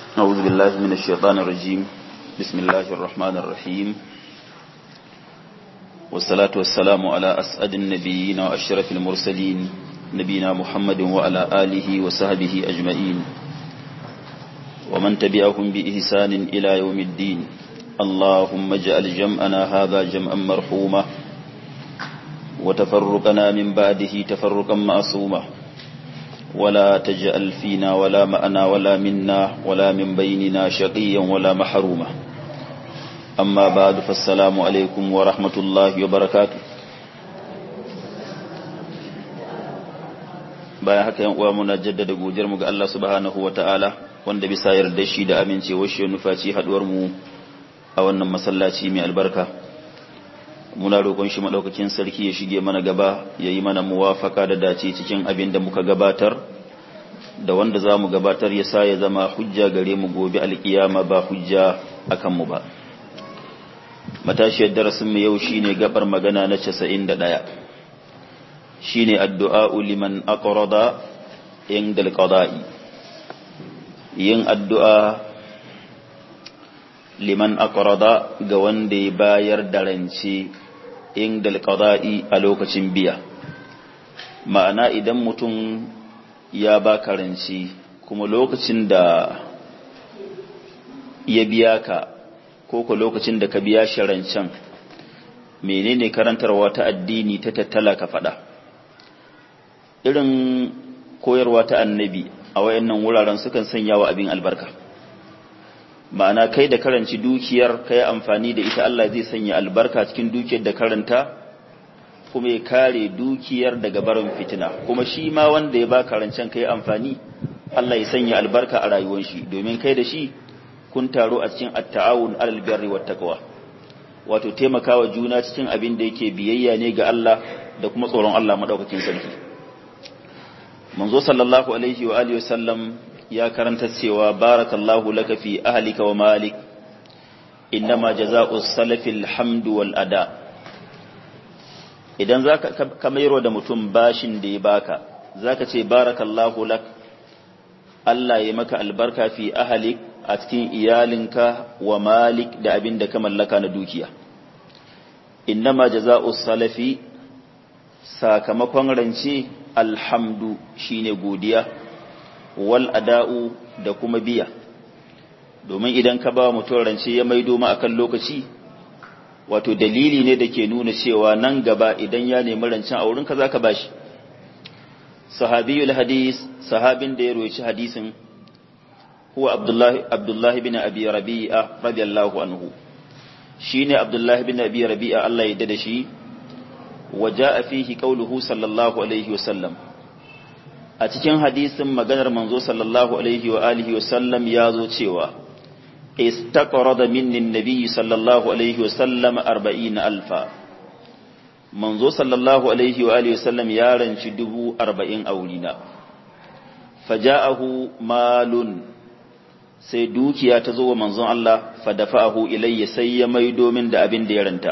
أعوذ بالله من الشيطان الرجيم بسم الله الرحمن الرحيم والصلاة والسلام على أسعد النبيين وأشرف المرسلين نبينا محمد وعلى آله وصحبه أجمعين ومن تبعهم بإحسان إلى يوم الدين اللهم اجعل جمعنا هذا جمعا مرحوما وتفرقنا من بعده تفرقا معصوما ولا تجعل فينا ولا معنا ولا منا ولا من بيننا شقيا ولا محروما أما بعد فالسلام عليكم ورحمة الله وبركاته bayan haka yan uwa muna jaddada godiyar mu ga Allah subhanahu wataala wanda bisa yarda shi da amincewar shi nufaci haduwar mu a wannan masallaci mai albarka muna roƙon shi madaukakin sarki ya shige mana gaba ya yi mana muwafaka da dace cikin abin da muka gabatar da wanda za mu gabatar ya sa ya zama hujja gare mu gobe alkiyama ba hujja akan mu ba matashiyar darasin mu yau shine gabar magana na 91 shine addu'a liman aqrada inda alqada'i yin addu'a liman aqrada ga wanda ya bayar da rance inda alqada'i a lokacin biya ma'ana idan mutum ya ba rance kuma lokacin da ya biya ka ko ko lokacin da ka biya shi rancen menene karantarwa ta addini ta tattala ka faɗa irin koyarwa ta annabi a wayannan wuraren sukan sanya wa abin albarka ma'ana kai da karanci dukiyar kai amfani da ita Allah zai sanya albarka cikin dukiyar da karanta kuma ya kare dukiyar daga barin fitina kuma shi ma wanda ya ba karancen kai amfani Allah ya sanya albarka a rayuwar shi domin kai da shi kun taro a cikin at-ta'awun alal birri wat taqwa wato taimakawa juna cikin abin da yake biyayya ne ga Allah da kuma tsoron Allah madaukakin sarki manzo sallallahu alaihi wa alihi wasallam ya karanta cewa barakallahu laka fi ahlika wa malik innama jazaa'u salafil hamdu wal ada idan zaka kamairo da mutum bashin da ya baka zaka ce barakallahu lak Allah ya maka albarka fi ahlik a cikin iyalinka wa malik da abin da ka mallaka na dukiya innama jazaa'u salafi sakamakon rance alhamdu shine godiya wal ada'u da kuma biya domin idan ka ba mutum rance ya maido ma akan lokaci wato dalili ne da ke nuna cewa nan gaba idan ya nemi rancen a wurinka za ka bashi sahabiyul hadis sahabin da ya roci hadisin huwa abdullahi abdullahi bin abi rabi'a radiyallahu anhu shine abdullahi bin abi rabi'a Allah ya da shi وجاء فيه قوله صلى الله عليه وسلم a cikin hadisin maganar manzo sallallahu alaihi wa alihi wa sallam ya zo cewa istaqrada minni nabiyyi sallallahu alaihi wa sallam 40 alfa manzo sallallahu alaihi wa alihi wa sallam ya ranci dubu 40 a wurina faja'ahu malun sai dukiya ta zo wa manzon Allah fadafa'ahu ilayya sai ya maido min da abin da ya ranta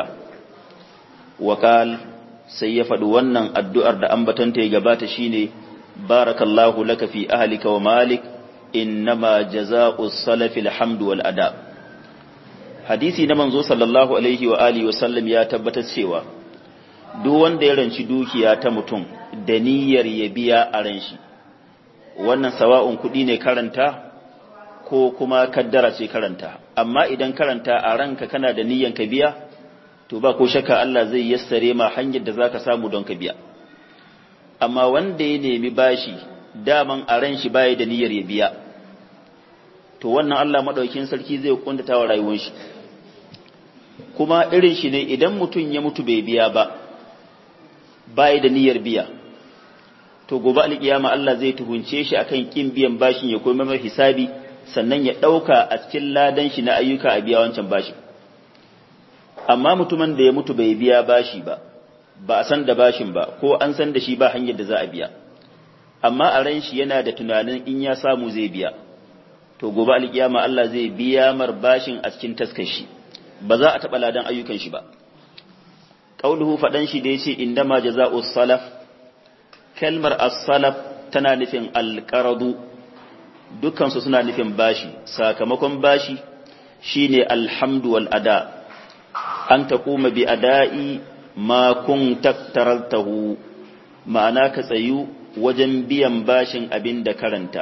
wakal sai ya faɗi wannan addu'ar da ambatanta ya gabata shine barakallahu laka fi ahlika wa malik innama jaza'u salafi alhamdu wal ada hadisi na manzo sallallahu alaihi wa alihi wa sallam ya tabbatar cewa duk wanda ya ranci dukiya ta mutum da niyyar ya biya a ran shi wannan sawa'un kuɗi ne karanta ko kuma kaddara ce karanta amma idan karanta a ranka kana da niyyan ka biya to ba ko shakka Allah zai yassare ma hanyar da zaka samu don ka biya amma wanda ya nemi bashi daman a ran shi baya da niyyar ya biya to wannan Allah madaukakin sarki zai kuntata wa rayuwar shi kuma irin shi ne idan mutum ya mutu bai biya ba baya da niyyar biya to gobe alkiyama Allah zai tuhunce shi akan kin biyan bashin ya koyi mai hisabi sannan ya dauka a cikin ladan shi na ayyuka a biya wancan bashin amma mutumin da ya mutu bai biya bashi ba ba a san da bashin ba ko an san da shi ba hanyar da za a biya amma a ran shi yana da tunanin in ya samu zai biya to gobe alkiyama Allah zai biya mar bashin a cikin taskar shi ba za a taɓa ladan ayyukan shi ba qauluhu fadan shi da yace indama jazaa'u salaf kalmar as-salaf tana nufin al-qaradu dukkansu suna nufin bashi sakamakon bashi shine alhamdu wal ada an taquma bi ada'i ma kunta taraltahu ma'ana ka tsayu wajen biyan bashin abin da karanta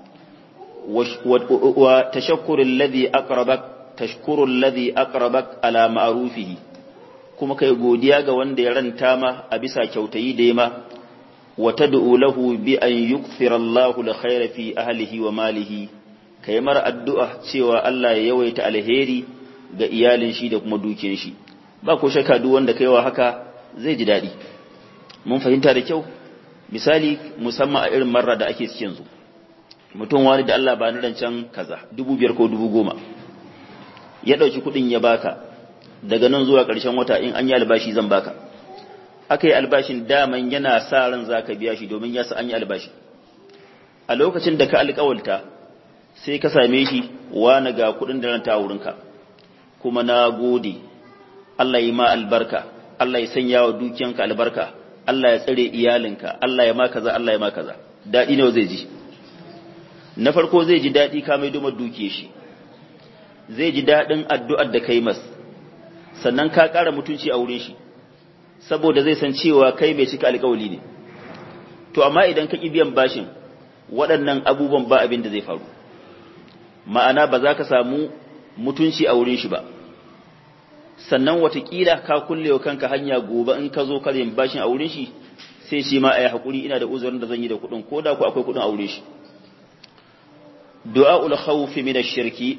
wa tashakkurul ladhi aqrabak tashkurul ladhi aqrabak ala ma'rufihi kuma kai godiya ga wanda ya ranta ma a bisa kyautayi da ma wa tad'u lahu bi an yukthira Allahu al-khayra fi ahlihi wa malihi kai mar addu'a cewa Allah ya yawaita alheri ga iyalin shi da kuma dukiyar shi ba ko shakka duk wanda kaiwa haka zai ji dadi mun fahimta da kyau misali musamman a irin marra da ake cikin zu mutum wani da Allah ba ni rancen kaza dubu biyar ko dubu goma ya ɗauki kuɗin ya baka daga nan zuwa ƙarshen wata in an yi albashi zan baka aka yi albashin daman yana sa ran za ka biya shi domin ya sa an yi albashi a lokacin da ka alƙawalta sai ka same shi wani ga kuɗin da ranta wurinka kuma na gode Allah yi ma albarka Allah ya sanya wa dukiyanka albarka Allah ya tsare iyalinka Allah ya ma kaza Allah ya ma kaza daɗi ne zai ji na farko zai ji daɗi ka mai dumar dukiye shi zai ji daɗin addu'ar da kai mas sannan ka ƙara mutunci a wurin shi saboda zai san cewa kai mai cika alƙawali ne to amma idan ka ƙi biyan bashin waɗannan abubuwan ba abin da zai faru ma'ana ba za ka samu mutunci a wurin shi ba sannan watakila ka kulle wa kanka hanya gobe in ka zo karin bashin a wurin shi sai shi ma a yi haƙuri ina da uzurin da zan yi da kuɗin ko da ku akwai kuɗin a wurin shi du'a'ul khawfi min ash-shirki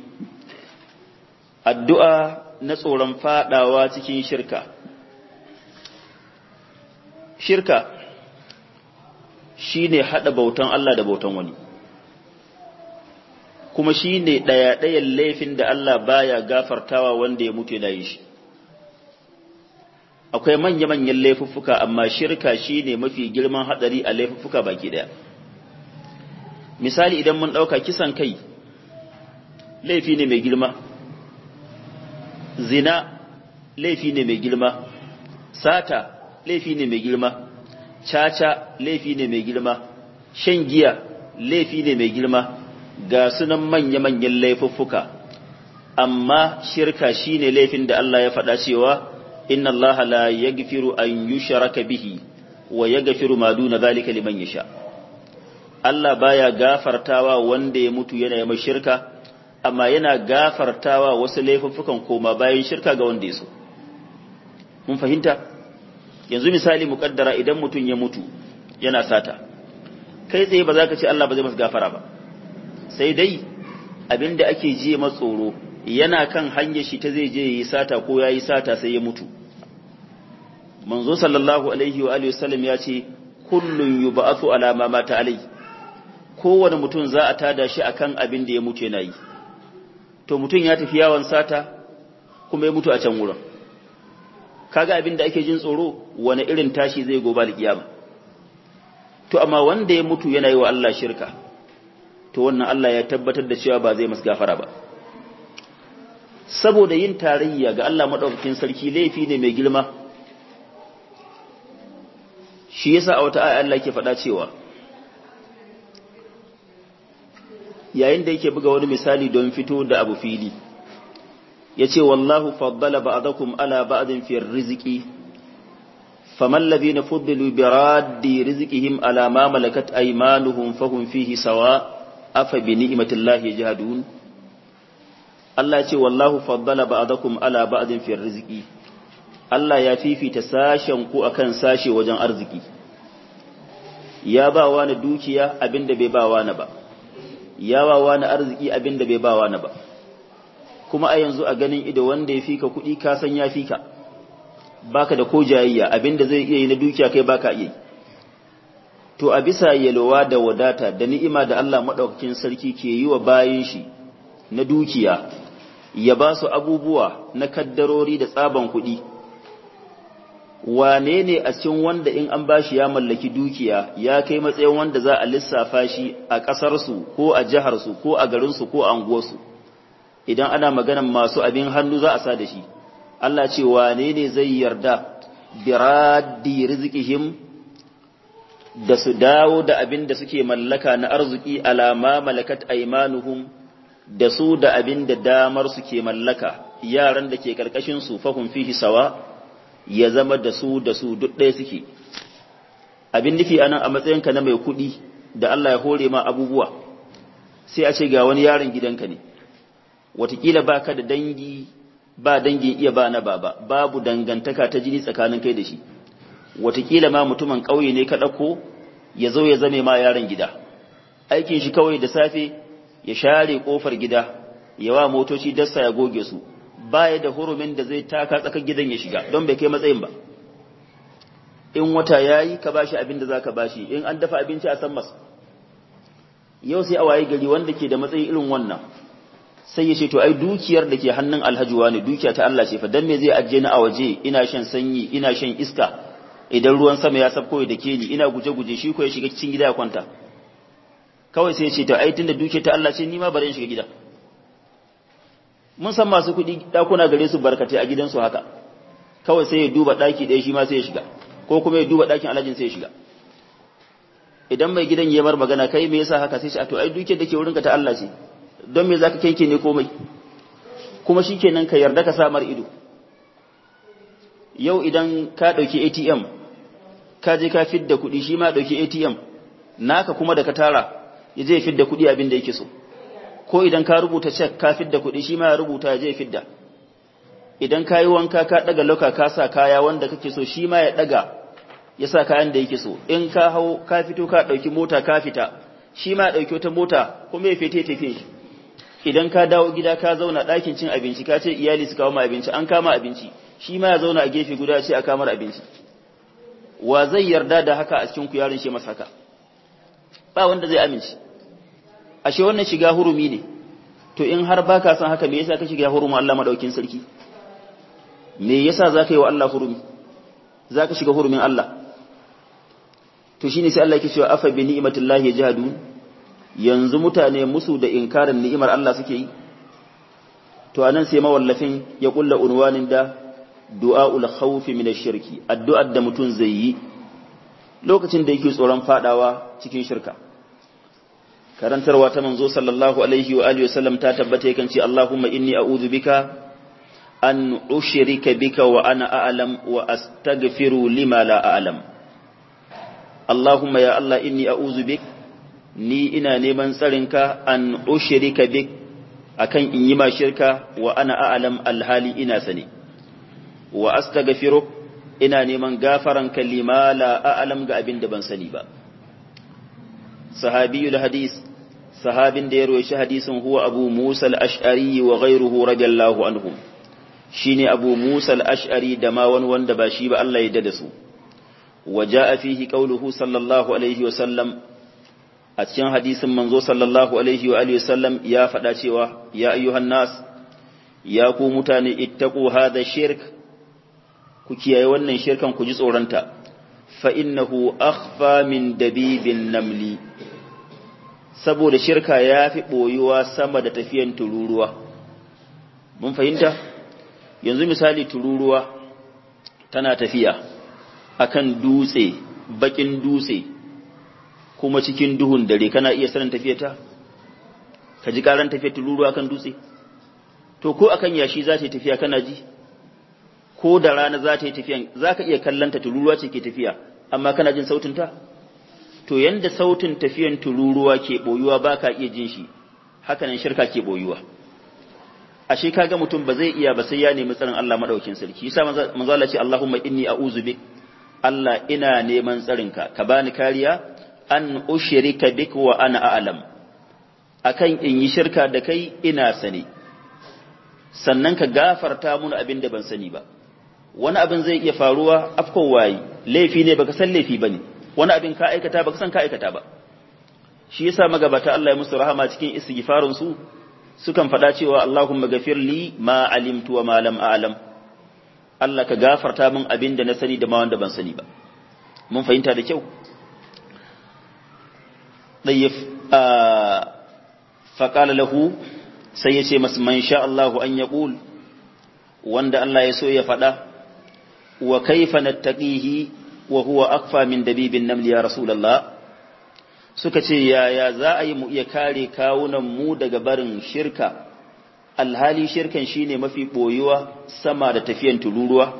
addu'a na tsoron fadawa cikin shirka shirka shine hada bautan Allah da bautan wani kuma shine daya dayan laifin da Allah baya gafartawa wanda ya mutu da yi shi akwai manya-manyan laifuffuka amma shirka shine mafi girman hadari a laifuffuka baki daya misali idan mun ɗauka kisan kai laifi ne mai girma zina laifi ne mai girma sata laifi ne mai girma caca laifi ne mai girma shan giya laifi ne mai girma ga sunan manya-manyan laifuffuka amma shirka shine laifin da Allah ya faɗa cewa inna Allah la yaghfiru an yushraka bihi wa yaghfiru ma duna zalika liman yasha Allah baya gafartawa wanda ya mutu yana yi shirka amma yana gafartawa wasu laifuffukan koma bayan shirka ga wanda ya so mun fahimta yanzu misali muƙaddara idan mutum ya mutu yana sata kai tsaye ba za ka ce Allah ba zai masa gafara ba sai dai abinda ake jiye matsoro yana kan hanyar shi ta zai je yi sata ko ya yi sata sai ya mutu manzo sallallahu alaihi wa alihi wasallam ya ce kullun yub'athu ala ma mata alai kowane mutum za a tada shi akan abin da ya mutu yana yi to mutum ya tafi yawon sata kuma ya mutu a can wurin kaga abin da ake jin tsoro wani irin tashi zai goba da kiyama to amma wanda ya mutu yana yi wa Allah shirka to wannan Allah ya tabbatar da cewa ba zai masa gafara ba saboda yin tarayya ga Allah madaukakin sarki laifi ne mai girma shi yasa a wata aya Allah ke faɗa cewa yayin da yake buga wani misali don fito da abu fili yace wallahu faddala ba'dakum ala ba'din fi rizqi faman ladina fuddilu bi raddi rizqihim ala ma malakat aymanuhum fahum fihi sawa afa bi ni'matillahi yajhadun Allah ce wallahu faddala ba'dakum ala ba'din fi rizqi Allah ya fifita sashen ku akan sashe wajen arziki ya ba wani dukiya abinda bai ba wani ba ya ba wani arziki abinda bai ba wani ba kuma a yanzu a ganin ido wanda ya fika kuɗi ka san ya fika baka da ko jayayya abinda zai iya yi na dukiya kai baka iya to a bisa yalwa da wadata da ni'ima da Allah madaukakin sarki ke yi wa bayin shi na dukiya ya ba su abubuwa na kaddarori da tsaban kuɗi wane ne a cikin wanda in an bashi ya mallaki dukiya ya kai matsayin wanda za a lissafa shi a ƙasarsu ko a jiharsu ko a garinsu ko a anguwarsu idan ana maganan masu abin hannu za a sa da shi Allah ce wane ne zai yarda biraddi rizqihim da su dawo da abin da suke mallaka na arziki alama malakat aimanuhum da su da abin da damar suke mallaka yaran da ke karkashin su fahum fihi sawa ya zama da su da su duk ɗaya suke abin nufi anan a matsayinka na mai kuɗi da Allah ya hore ma abubuwa sai a ce ga wani yaron gidanka ne watakila ba ka da dangi ba dangin iya ba na baba babu dangantaka ta jini tsakanin kai da shi watakila ma mutumin ƙauye ne ka ɗauko ya zo ya zame ma yaron gida aikin shi kawai da safe ya share ƙofar gida ya wa motoci dassa ya goge su baya da hurumin da zai taka tsakar gidan ya shiga don bai kai matsayin ba in wata yayi ka bashi abin da zaka bashi in an dafa abinci a san masa yau sai a waye gari wanda ke da matsayi irin wannan sai ya ce to ai dukiyar da ke hannun alhaji wani dukiya ta Allah ce fa dan me zai ajiye ni a waje ina shan sanyi ina shan iska idan ruwan sama ya sabko da ke ni ina guje-guje shi ko ya shiga cikin gida ya kwanta kawai sai ya ce to ai tunda dukiyar ta Allah ce ni ma bari in shiga gida mun san masu kuɗi ɗakuna gare su barkatai a gidansu haka kawai sai ya duba ɗaki ɗaya shi ma sai ya shiga ko kuma ya duba ɗakin alhajin sai ya shiga idan mai gidan ya mar magana kai me yasa haka sai shi a to ai dukiyar da ke wurinka ta Allah ce don me zaka kenke ne komai kuma shikenan ka yarda ka samar ido yau idan ka dauki ATM ka je ka fidda kuɗi shi ma dauki ATM naka kuma da ka tara ya je fidda kuɗi abin da yake so ko idan ka rubuta check ka fidda kuɗi shi ma ya rubuta ya je fidda idan ka yi wanka ka daga lauka ka sa kaya wanda kake so shi ma ya daga ya sa kayan da yake so in ka hau ka fito ka ɗauki mota ka fita shi ma ɗauki wata mota kuma ya fete tafiye shi idan ka dawo gida ka zauna ɗakin cin abinci ka ce iyali su kawo ma abinci an kama abinci shi ma ya zauna a gefe guda ce a kamar abinci wa zai yarda da haka a cikin ku yaron shi masa haka ba wanda zai amince ashe wannan shiga hurumi ne to in har baka san haka me yasa ka shiga hurumin Allah madaukin sarki me yasa zaka yi wa Allah hurumi zaka shiga hurumin Allah to shine sai Allah yake cewa afa bi ni'matillahi yajhadun yanzu mutane musu da inkarin ni'imar Allah suke yi to anan sai mawallafin ya kulla unwanin da du'aul khawf min ash-shirki addu'ar da mutun zai yi lokacin da yake tsoron fadawa cikin shirka karantarwa ta manzo sallallahu alaihi wa alihi wasallam ta tabbata yakan ce Allahumma inni a'udhu bika an ushrika bika wa ana a'lam wa astaghfiru lima la a'lam Allahumma ya Allah inni a'udhu bik ni ina neman tsarinka an ushrika bik akan in yi ma shirka wa ana a'lam alhali ina sani wa astaghfiru ina neman gafaranka lima la a'lam ga abin da ban sani ba sahabiyul hadis sahabin da ya roshi hadisin huwa abu musa al-ash'ari wa ghayruhu radiyallahu anhum shine abu musa al-ash'ari da ma wani wanda ba shi ba Allah ya dada su wa jaa fihi qawluhu sallallahu alaihi wa sallam a cikin hadisin manzo sallallahu alaihi wa alihi wasallam ya faɗa cewa ya ayyuhan nas ya ku mutane ittaqu hadha shirk ku kiyaye wannan shirkan ku ji tsoronta fa innahu akhfa min dabibin namli saboda shirka ya fi boyuwa sama da tafiyan tururuwa mun fahimta yanzu misali tururuwa tana tafiya akan dutse bakin dutse kuma cikin duhun dare kana iya sanin tafiyata ka ji karan tafiyar tururuwa kan dutse to ko akan yashi za ta yi tafiya kana ji ko da rana za ta yi tafiya za ka iya kallanta tururuwa ce ke tafiya amma kana jin sautinta to yanda sautin tafiyan tururuwa ke boyuwa ba ka iya jin shi hakanan shirka ke boyuwa ashe kaga mutum ba zai iya ba sai ya nemi tsarin Allah madaukin sarki yasa manzo Allah ce Allahumma inni a'udhu bik Allah ina neman tsarinka ka bani kariya an ushirika bik wa ana a'lam akan in yi shirka da kai ina sani sannan ka gafarta mun abin da ban sani ba wani abin zai iya faruwa afkon wayi laifi ne baka san laifi bane wani abin ka aikata baka san ka aikata ba shi yasa magabata Allah ya musu rahama cikin istighfarun su sukan faɗa cewa Allahumma ghafir li ma alimtu wa ma lam a'lam Allah ka gafarta min abin da na sani da ma wanda ban sani ba mun fahimta da kyau ɗayyif faƙala lahu sai ya ce masu man sha Allahu an ya ƙul wanda Allah ya so ya faɗa wa kaifa nattaqihi wa huwa akfa min dabibin namli ya rasulullah suka ce yaya za a yi mu iya kare kawunan mu daga barin shirka alhali shirkan shine mafi boyuwa sama da tafiyan tururuwa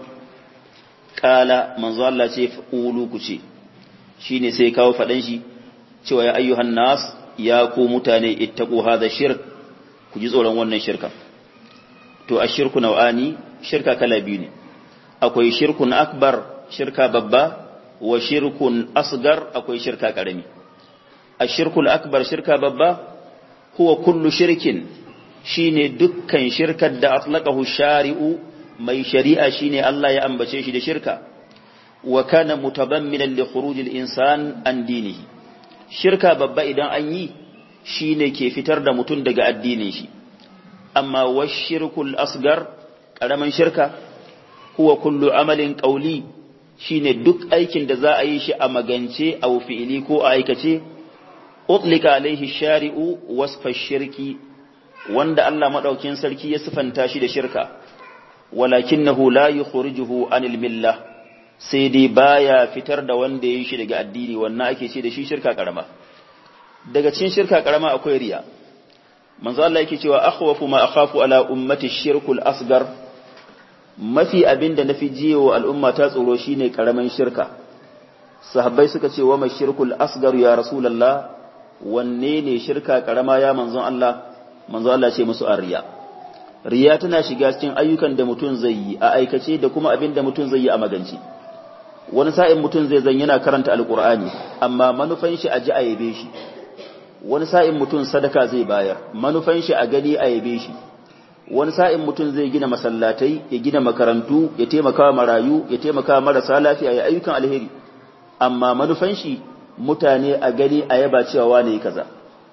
kala manzo Allah ce ulu ku ce shine sai kawo fadan shi cewa ya ayyuhan nas ya ku mutane ittaqu hadha shirk ku ji tsoron wannan shirka to ashirku nau'ani shirka kala biyu ne akwai shirkun akbar shirka babba wa shirkun asgar akwai shirka karami ashirkul akbar shirka babba huwa kullu shirkin shine dukkan shirkar da atlaqahu shari'u mai shari'a shine Allah ya ambace shi da shirka wa kana mutabamminan li khurujil insan an dinihi shirka babba idan an yi shine ke fitar da mutum daga addinin shi amma washirkul asgar karaman shirka huwa kullu amalin qawli shine duk aikin da za a yi shi a magance aw fi'ili ko a aikace utlika alaihi shari'u wasfa shirki wanda Allah madaukin sarki ya sifanta shi da shirka walakinahu la yukhrijuhu anil millah sai dai baya fitar da wanda ya yi shi daga addini wannan ake ce da shi shirka karama daga cikin shirka karama akwai riya manzo Allah yake cewa akhwafu ma akhafu ala ummati shirkul asgar mafi abinda nafi jiyo al'umma ta tsoro shine karaman shirka sahabbai suka ce wa mashirkul asgar ya rasulullah wanne ne shirka karama ya manzon Allah manzo Allah ce musu arriya riya tana shiga cikin ayyukan da mutum zai yi a aikace da kuma abin da mutum zai yi a magance wani sa'in mutum zai zan yana karanta alqur'ani amma manufan shi a ji a yabe shi wani sa'in mutum sadaka zai bayar manufan shi a gani a yabe shi wani sa'in mutum zai gina masallatai ya gina makarantu ya taimaka marayu ya taimaka marasa lafiya ya ayyukan alheri amma manufan shi mutane a gani a yaba cewa wane kaza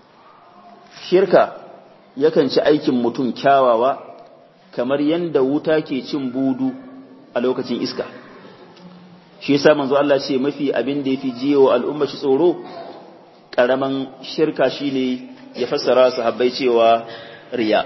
shirka yakan ci aikin mutum kyawawa kamar yanda wuta ke cin budu a lokacin iska shi yasa manzo Allah ce mafi abin da yafi jiyo al'umma shi tsoro karaman shirka shine ya fassara sahabbai cewa riya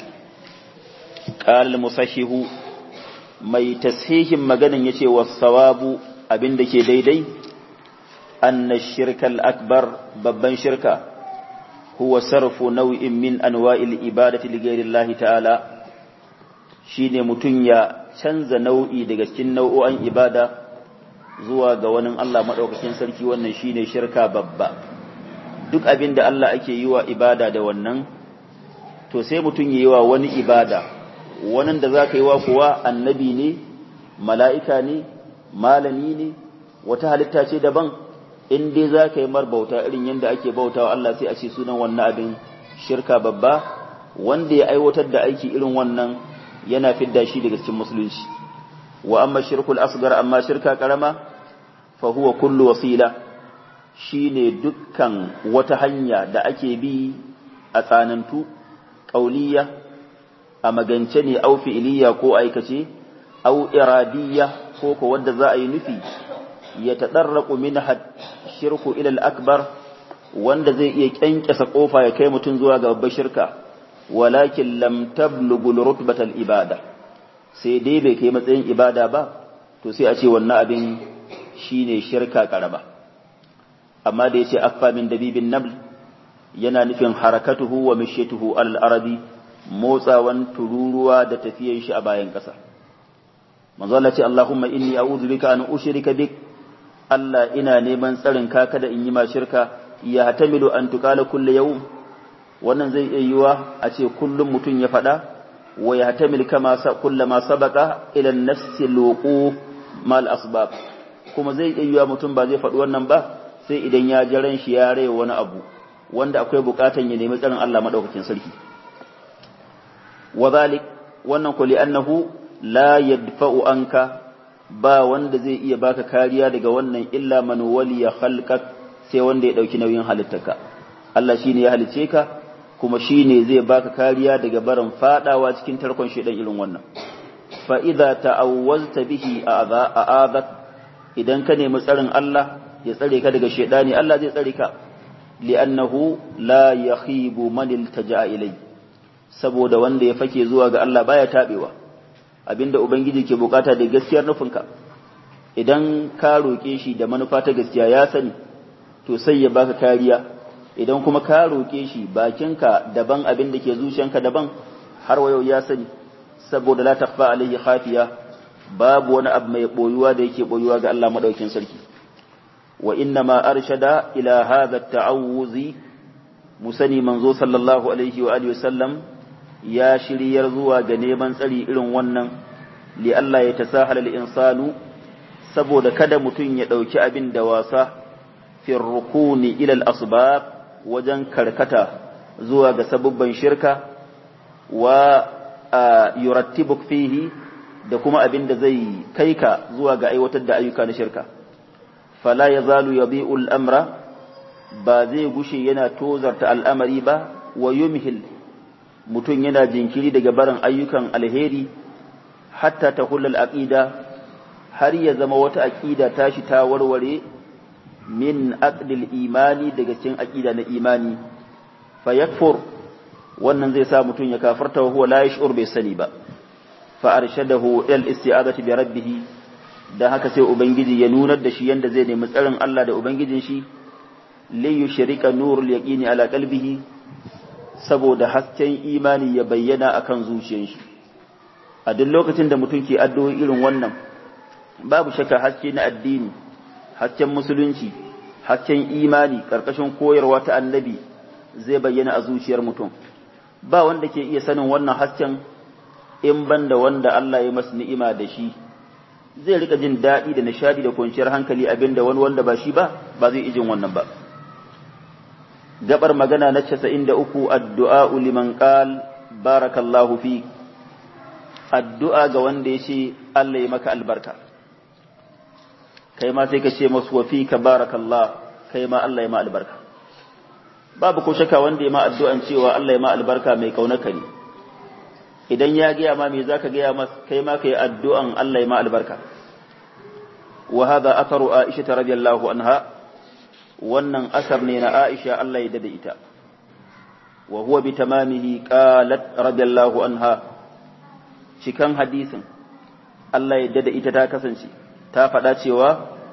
qala al-musahihu mai tashihin maganan yace was-sawabu abin da ke daidai anna shirkal akbar babban shirka huwa sarfu nau'in min anwa'il ibadati li ghayri Allah ta'ala shine mutun ya canza nau'i daga cikin nau'o'an ibada zuwa ga wani Allah madaukakin sarki wannan shine shirka babba duk abin da Allah ake yi wa ibada da wannan to sai mutun yi wa wani ibada wannan da zaka yi wa kuwa annabi ne mala'ika ne malami ne wata halitta ce daban in dai za ka yi mar bauta irin yadda ake bauta wa Allah sai a ce sunan wannan abin shirka babba wanda ya aiwatar da aiki irin wannan yana fidda shi daga cikin musulunci wa amma shirkul asgar amma shirka karama fa huwa kullu wasila shine dukkan wata hanya da ake bi a tsanantu qauliya a magance ne au fi'iliya ko aikace au iradiyya ko ko wanda za a yi nufi ya tadarraku min shirku ila al-akbar wanda zai iya kyankyasa kofa ya kai mutum zuwa ga babbar shirka walakin lam tablughu rutbatal ibada sai dai bai kai matsayin ibada ba to sai a ce wannan abin shine shirka karaba amma da yace akfa min dabibin nabl yana nufin harakatuhu wa mishituhu al-arabi motsawan tururuwa da tafiyan shi a bayan kasa manzo Allah ce Allahumma inni a'udhu bika an ushrika bik Allah ina neman tsarin ka kada in yi ma shirka ya hatamilu an tukala kulle yau wannan zai iya yiwa a ce kullum mutum ya faɗa wa ya hatamil kama kulla ma sabaka ila nafsi loqu mal asbab kuma zai iya yiwa mutum ba zai faɗi wannan ba sai idan ya ji ran shi ya rai wani abu wanda akwai bukatan ya nemi tsarin Allah madaukakin sarki wa zalik wannan ko li annahu la yadfa'u anka ba wanda zai iya baka kariya daga wannan illa man waliya khalqak sai wanda ya dauki nauyin halittarka Allah shine ya halice ka kuma shine zai baka kariya daga barin fadawa cikin tarkon shedan irin wannan fa idza ta'awwazta bihi a'adak idan ka nemi tsarin Allah ya tsare ka daga shedani Allah zai tsare ka li'annahu la yakhibu man iltaja'a ilai saboda wanda ya fake zuwa ga Allah baya tabewa abinda ubangiji ke bukata da gaskiyar nufinka idan ka roƙe shi da manufa ta gaskiya ya sani to sai ya baka kariya idan kuma ka roƙe shi bakinka daban abin da ke zuciyanka daban har wayo ya sani saboda la takfa alaihi khafiya babu wani abu mai boyuwa da yake boyuwa ga Allah madaukin sarki wa inna ma arshada ila hadha at-ta'awuzi musani manzo sallallahu alaihi wa alihi wasallam ya shiryar zuwa ga neman tsari irin wannan li Allah ya tasahala al-insanu saboda kada mutum ya dauki abin da wasa fi rukuni ila al-asbab wajen karkata zuwa ga sabubban shirka wa yurattibuk fihi da kuma abin da zai kai ka zuwa ga aiwatar da ayyuka na shirka fala yazalu yabi'u al-amra ba zai gushe yana tozarta al'amari ba wa yumhil mutum yana jinkiri daga barin ayyukan alheri hatta ta hulal aqida har ya zama wata aqida tashi ta warware min aqdil imani daga cikin aqida na imani fa yakfur wannan zai sa mutum ya kafarta wa huwa la yash'ur bai sani ba fa arshadahu ila isti'azati bi rabbih dan haka sai ubangiji ya nunar da shi yanda zai nemi tsarin Allah da ubangijin shi li yushrika nurul yaqini ala qalbihi saboda hasken imani ya bayyana akan zuciyar shi a duk lokacin da mutum ke addu'o'i irin wannan babu shakka haske na addini hasken musulunci hasken imani karkashin koyarwa ta annabi zai bayyana a zuciyar mutum ba wanda ke iya sanin wannan hasken in banda wanda Allah ya masa ni'ima da shi zai rika jin daɗi da nishadi da kwanciyar hankali abinda wani wanda ba shi ba ba zai ijin wannan ba gabar magana na 93 addu'a liman qal barakallahu fi addu'a ga wanda ya ce Allah ya maka albarka kai ma sai ka ce masu wa fi ka barakallah kai ma Allah ya ma albarka babu ko shaka wanda ya ma addu'an cewa Allah ya ma albarka mai kaunaka ne idan ya gaya ma me zaka gaya mas kai ma kai addu'an Allah ya ma albarka wa hadha atharu Aisha radiyallahu anha wannan asar ne na Aisha Allah ya dade ita wa huwa bi tamamihi qalat radiyallahu anha cikan hadisin Allah ya dade ita ta kasance ta faɗa cewa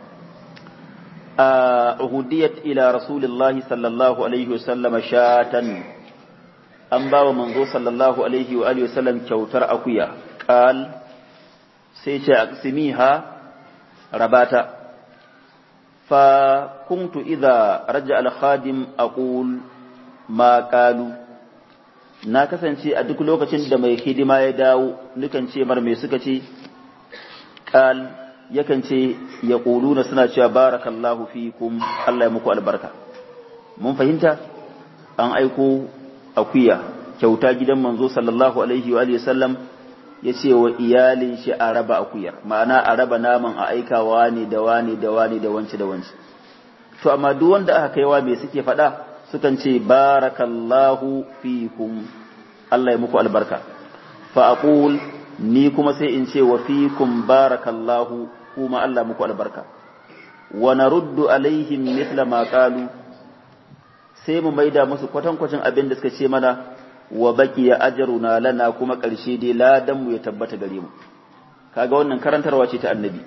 uhudiyat ila rasulillahi sallallahu alaihi wasallam shatan an ba wa manzo sallallahu alaihi wa alihi wasallam kyautar akuya qal sai ce aqsimiha rabata fa kuntu idza raja al khadim aqul ma qalu na kasance a duk lokacin da mai hidima ya dawo nukan ce mar me suka ce qal yakan ce ya ƙuluna suna cewa barakallahu fikum Allah ya muku albarka mun fahimta an aiko akuya kyauta gidan manzo sallallahu alaihi wa sallam ya ce wa iyalin shi a raba akuyar ma'ana a raba naman a aikawa ne da wani da wani da wance da wance to amma duk wanda aka kaiwa me suke faɗa sukan ce barakallahu fikum Allah ya muku albarka fa aqul ni kuma sai in ce wa fikum barakallahu kuma Allah muku albarka wa naruddu alaihim mithla ma qalu sai mu maida musu kwatankwacin abin da suka ce mana wa baqiya ajruna lana kuma ƙarshe dai ladan mu ya tabbata gare mu kaga wannan karantarwa ce ta annabi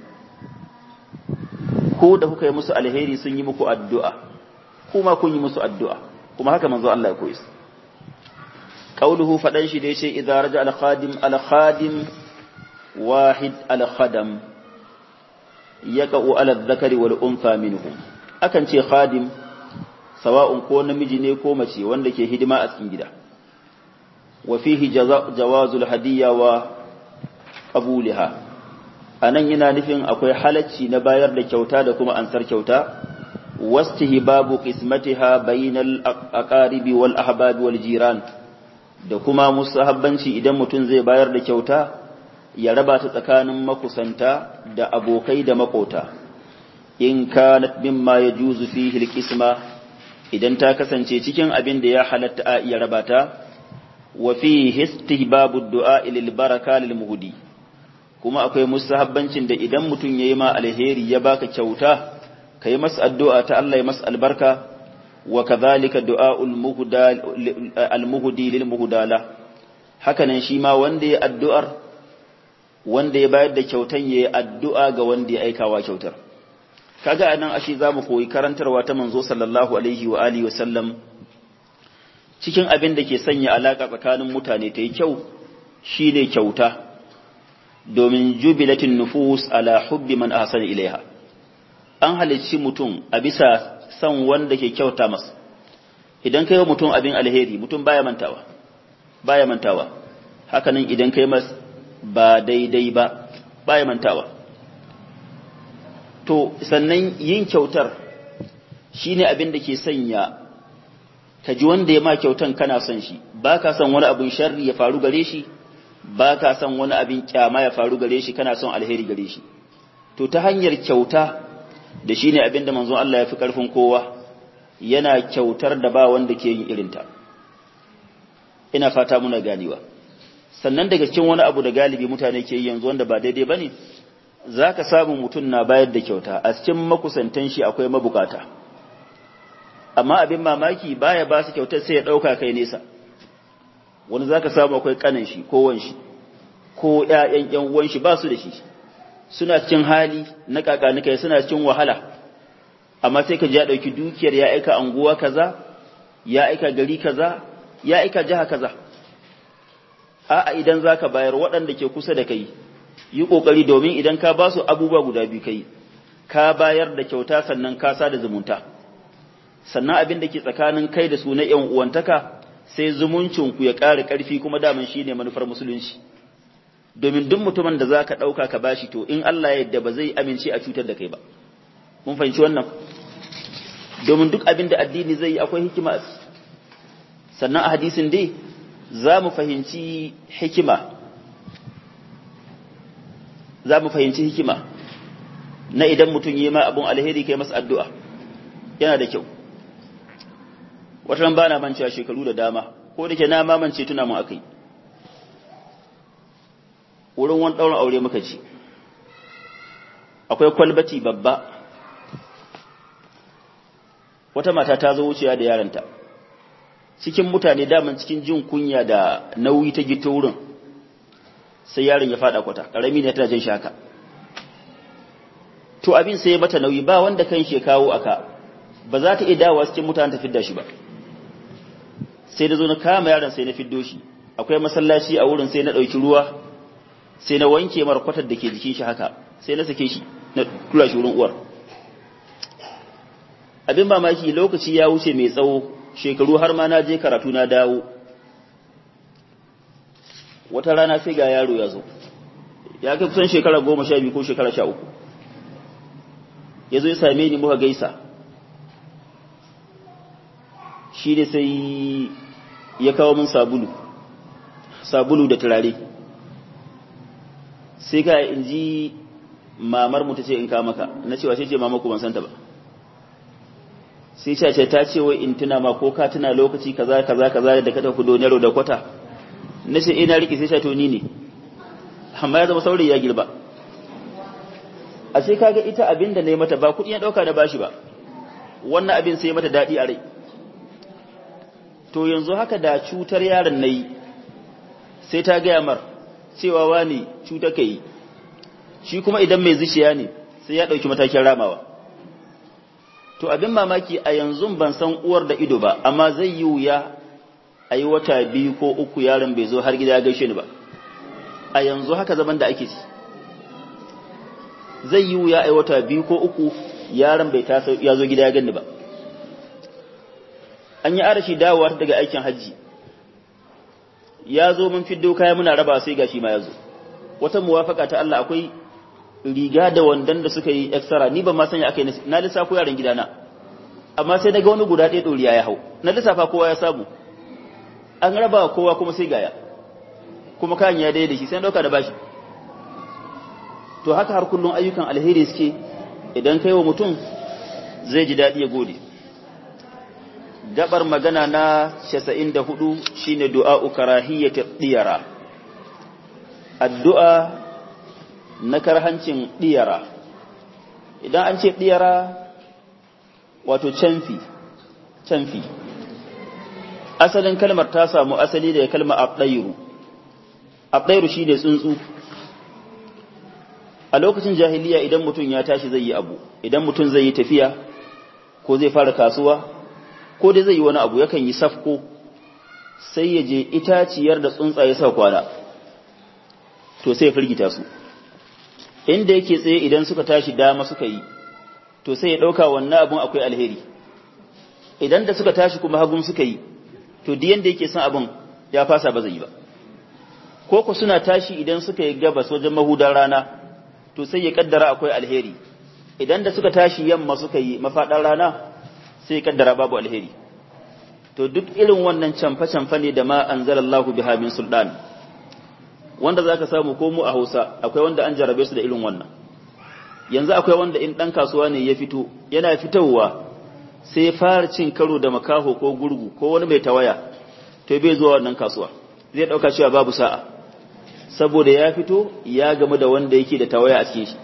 ko da kuka yi musu alheri sun yi muku addu'a kuma kun yi musu addu'a kuma haka manzo Allah ya koyi qauluhu fadan shi da yace idza raja al khadim al khadim wahid al khadam yaqa'u ala dhakari wal untha minhum akan ce khadim sawa'un ko namiji ne ko mace wanda ke hidima a cikin gida wa fihi jawazul hadiyya wa qabulha anan yana nufin akwai halacci na bayar da kyauta da kuma ansar kyauta wastihbabu qismatiha bainal aqaribi wal ahbab wal jiran da kuma musahabbanci idan mutum zai bayar da kyauta ya raba ta tsakanin makusanta da abokai da makota in kanat mimma yajuzu fihi alqisma idan ta kasance cikin abin da ya halatta a iya raba ta wa fihi istihbabu du'a lil baraka lil muhdi kuma akwai mustahabbancin da idan mutum yayi ma alheri ya baka kyauta kai masa addu'a ta Allah ya masa albarka wa kadhalika du'aul muhda al muhdi lil muhdala hakanan shi ma wanda ya addu'ar wanda ya bayar da kyautan yayi addu'a ga wanda ya aikawa kyautar kaga anan ashe zamu koyi karantarwa ta manzo sallallahu alaihi wa alihi wasallam cikin abin da ke sanya alaka tsakanin mutane ta yi kyau shine kyauta domin jubilatin nufus ala hubbi man ahsana ilaiha an halicci mutum a bisa san wanda ke kyauta masa idan kai wa mutum abin alheri mutum baya mantawa baya mantawa hakanan idan kai mas ba daidai ba baya mantawa to sannan yin kyautar shine abin da ke sanya ka ji wanda ya ma kyautan kana son shi ba ka son wani abin sharri ya faru gare shi ba ka son wani abin kyama ya faru gare shi kana son alheri gare shi to ta hanyar kyauta da shine abin da manzon Allah ya fi karfin kowa yana kyautar da ba wanda ke yin irinta ina fata muna ganewa sannan daga cikin wani abu da galibi mutane ke yi yanzu wanda ba daidai bane zaka samu mutum na bayar da kyauta a cikin makusantan shi akwai mabukata amma abin mamaki baya ba su kyautar sai ya dauka kai nesa wani zaka samu akwai kanan shi ko wan shi ko ƴaƴan ƴan uwan shi ba su da shi suna cikin hali na kakanika suna cikin wahala amma sai ka ji ya ɗauki dukiyar ya aika anguwa kaza ya aika gari kaza ya aika jiha kaza a'a idan zaka bayar waɗanda ke kusa da kai yi kokari domin idan ka ba su abubuwa guda biyu kai ka bayar da kyauta sannan ka sa da zumunta sannan abin da ke tsakanin kai da su na ƴan uwantaka sai zumuncin ku ya ƙara ƙarfi kuma daman shine manufar musulunci domin duk mutumin da zaka ɗauka ka bashi to in Allah ya yarda ba zai amince a cutar da kai ba mun fahimci wannan domin duk abin da addini zai yi akwai hikima sannan a hadisin dai za mu fahimci hikima za mu fahimci hikima na idan mutum yi ma abun alheri kai masa addu'a yana da kyau wata ba na mancewa shekaru da dama ko da ke na mamance tuna mun akai wurin wani ɗaurin aure muka ci akwai kwalbati babba wata mata ta zo wucewa da yaranta cikin mutane daman cikin jin kunya da nauyi ta gito wurin sai yaron ya fada kwata karami ne tana jin shaka to abin sai ya mata nauyi ba wanda kan shi kawo aka ba za ta iya dawowa cikin mutane ta fidda shi ba sai da zo na kama yaron sai na fiddo shi akwai masallaci a wurin sai na ɗauki ruwa sai na wanke mara kwatar da ke jikin shi haka sai na sake shi na tura shi wurin uwar abin mamaki lokaci ya wuce mai tsawo shekaru har ma na je karatu na dawo wata rana sai ga yaro ya zo ya kai kusan shekara goma sha biyu ko shekara sha uku ya zo ya same ni muka gaisa shi ne sai ya kawo min sabulu sabulu da turare sai ka in ji mamar mu ta ce in ka maka na cewa sai ce mama ku ban santa ba sai ce ta ce wai in tuna ma ko ka tuna lokaci kaza kaza kaza da ka tafi donero da kwata na ce ina riki sai ce to ni ne amma ya zama saurayi ya girba a sai kaga ita abin da ne mata ba kuɗi ya ɗauka da bashi ba wannan abin sai mata daɗi a rai to yanzu haka da cutar yaron na yi sai ta gaya mar cewa wani cutar ka yi shi kuma idan mai zuciya ne sai ya ɗauki matakin ramawa to abin mamaki a yanzu ban san uwar da ido ba amma zai yi wuya a yi wata biyu ko uku yaron bai zo har gida ya gaishe ni ba a yanzu haka zaman da ake ci zai yi wuya a yi wata biyu ko uku yaron bai ta ya zo gida ya gani ba an yi arashi dawowa daga aikin hajji ya zo mun fiddo kaya muna raba sai gashi ma ya zo wata muwafaka ta Allah akwai riga da wandan da suka yi extra ni ban ma sanya akai na lissafo yaran gidana amma sai daga wani guda ɗaya ɗoriya ya hau na lissafa kowa ya samu an raba kowa kuma sai gaya kuma kayan ya daidai shi sai ɗauka da bashi to haka har kullum ayyukan alheri suke idan kai wa mutum zai ji daɗi ya gode gabar magana na 94 shine du'a'u karahiyyati diyara addu'a na karhancin diyara idan an ce diyara wato canfi canfi asalin kalmar ta samu asali da kalmar abdairu abdairu shine tsuntsu a lokacin jahiliya idan mutum ya tashi zai yi abu idan mutum zai yi tafiya ko zai fara kasuwa ko dai zai yi wani abu yakan yi safko sai ya je itaciyar da tsuntsaye sa kwana to sai ya firgita su inda yake tsaye idan suka tashi dama suka yi to sai ya ɗauka wannan abun akwai alheri idan da suka tashi kuma hagun suka yi to diyan da yake son abun ya fasa ba zai yi ba ko ku suna tashi idan suka yi gabas wajen mahudar rana to sai ya kaddara akwai alheri idan da suka tashi yamma suka yi mafaɗar rana sai ya kaddara babu alheri to duk irin wannan camfa-camfa ne da ma anzalallahu biha min sultan wanda zaka samu ko mu a Hausa akwai wanda an jarabe su da irin wannan yanzu akwai wanda in dan kasuwa ne ya fito yana fitowa sai fara cin karo da makaho ko gurgu ko wani mai tawaya to bai zuwa wannan kasuwa zai dauka cewa babu sa'a saboda ya fito ya gamu da wanda yake da tawaya a cikin shi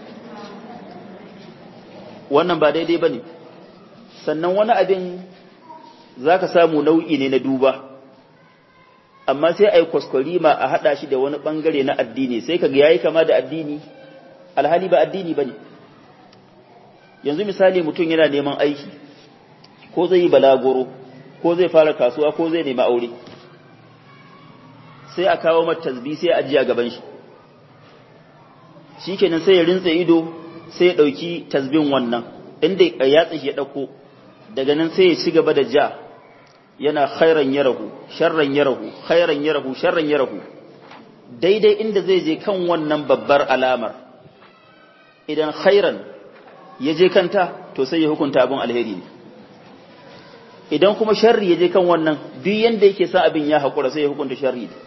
wannan ba daidai bane sannan wani abin zaka samu nau'i ne na duba amma sai ai kwaskwarima a hada shi da wani bangare na addini sai kaga yayi kama da addini alhali ba addini bane yanzu misali mutum yana neman aiki ko zai yi balagoro ko zai fara kasuwa ko zai nemi aure sai a kawo mata tasbih sai a ajiya gaban shi shikenan sai ya rintsa ido sai ya dauki tasbin wannan inda ya tsaye ya dauko daga nan sai ya ci gaba da ja yana khairan yarahu sharran yarahu khairan yarahu sharran yarahu daidai inda zai je kan wannan babbar alamar idan khairan ya je kanta to sai ya hukunta abin alheri ne idan kuma sharri ya je kan wannan duk yanda yake sa abin ya haƙura sai ya hukunta sharri ne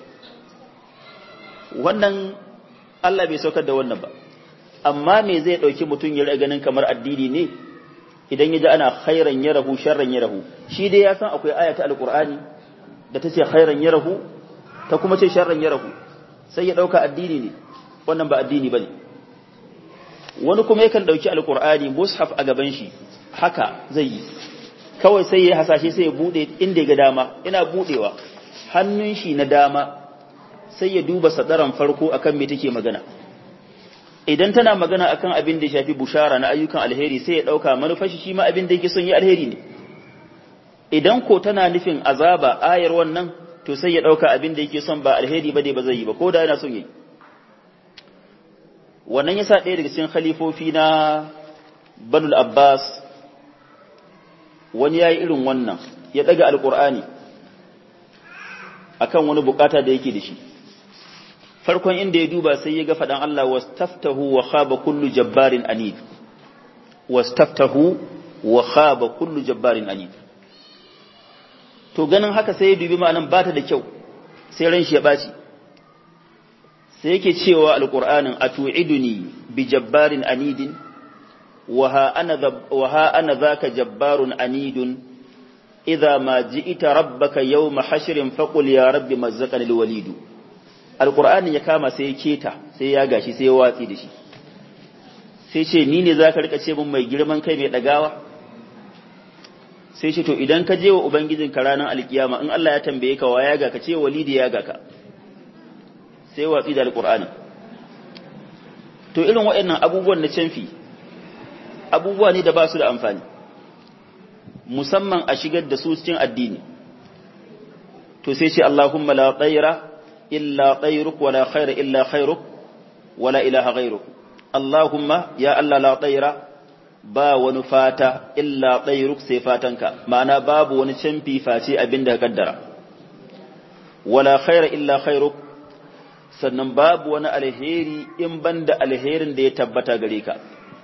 wannan Allah bai saukar da wannan ba amma me zai ɗauki mutum ya ganin kamar addini ne idan ya ji ana khairan ya rahu sharran ya rahu shi dai ya san akwai aya ta alqur'ani da ta ce khairan ya rahu ta kuma ce sharran ya rahu sai ya dauka addini ne wannan ba addini bane wani kuma yakan dauki alqur'ani mushaf a gaban shi haka zai yi kawai sai ya hasashe sai ya bude inda ya ga dama ina budewa hannun shi na dama sai ya duba sadaran farko akan me take magana idan tana magana akan abin da ya shafi bushara na ayyukan alheri sai ya dauka manufar shi ma abin da yake son yi alheri ne idan ko tana nufin azaba ayar wannan to sai ya dauka abin da yake son ba alheri ba dai ba zai yi ba ko da yana son yi wannan yasa ɗaya daga cikin khalifofi na Banul Abbas wani yayi irin wannan ya daga alqur'ani akan wani bukata da yake da shi farkon inda ya duba sai ya ga faɗan Allah wastaftahu wa khaba kullu jabbarin anid wastaftahu wa khaba kullu jabbarin anid to ganin haka sai ya dubi ma'anan bata da kyau sai ran shi ya baci sai yake cewa alqur'anin atu'iduni bi jabbarin anidin wa ha ana wa ha ana zaka jabbarun anidun idza ma ji'ita rabbaka yawma hashrin faqul ya rabbi mazzaqani alwalidu alƙur'ani ya kama sai ya keta sai ya gashi sai ya watsi da shi sai ce ni ne za ka rika ce min mai girman kai mai ɗagawa sai ce to idan ka je wa ubangijinka ranar alkiyama in Allah ya tambaye ka wa ya ga ka ce walidi ya ga ka sai watsi da alƙur'ani to irin waɗannan abubuwan na canfi abubuwa ne da ba su da amfani musamman a shigar da su cikin addini to sai ce Allahumma la tsaira إلا طيرك ولا خير إلا خيرك ولا إله غيرك اللهم يا الله لا طير با ونفاتا إلا طيرك سيفاتنك معنى باب ونشنفي فاتي أبنده قدر ولا خير إلا خيرك sannan babu wani alheri in banda alherin da ya tabbata gare ka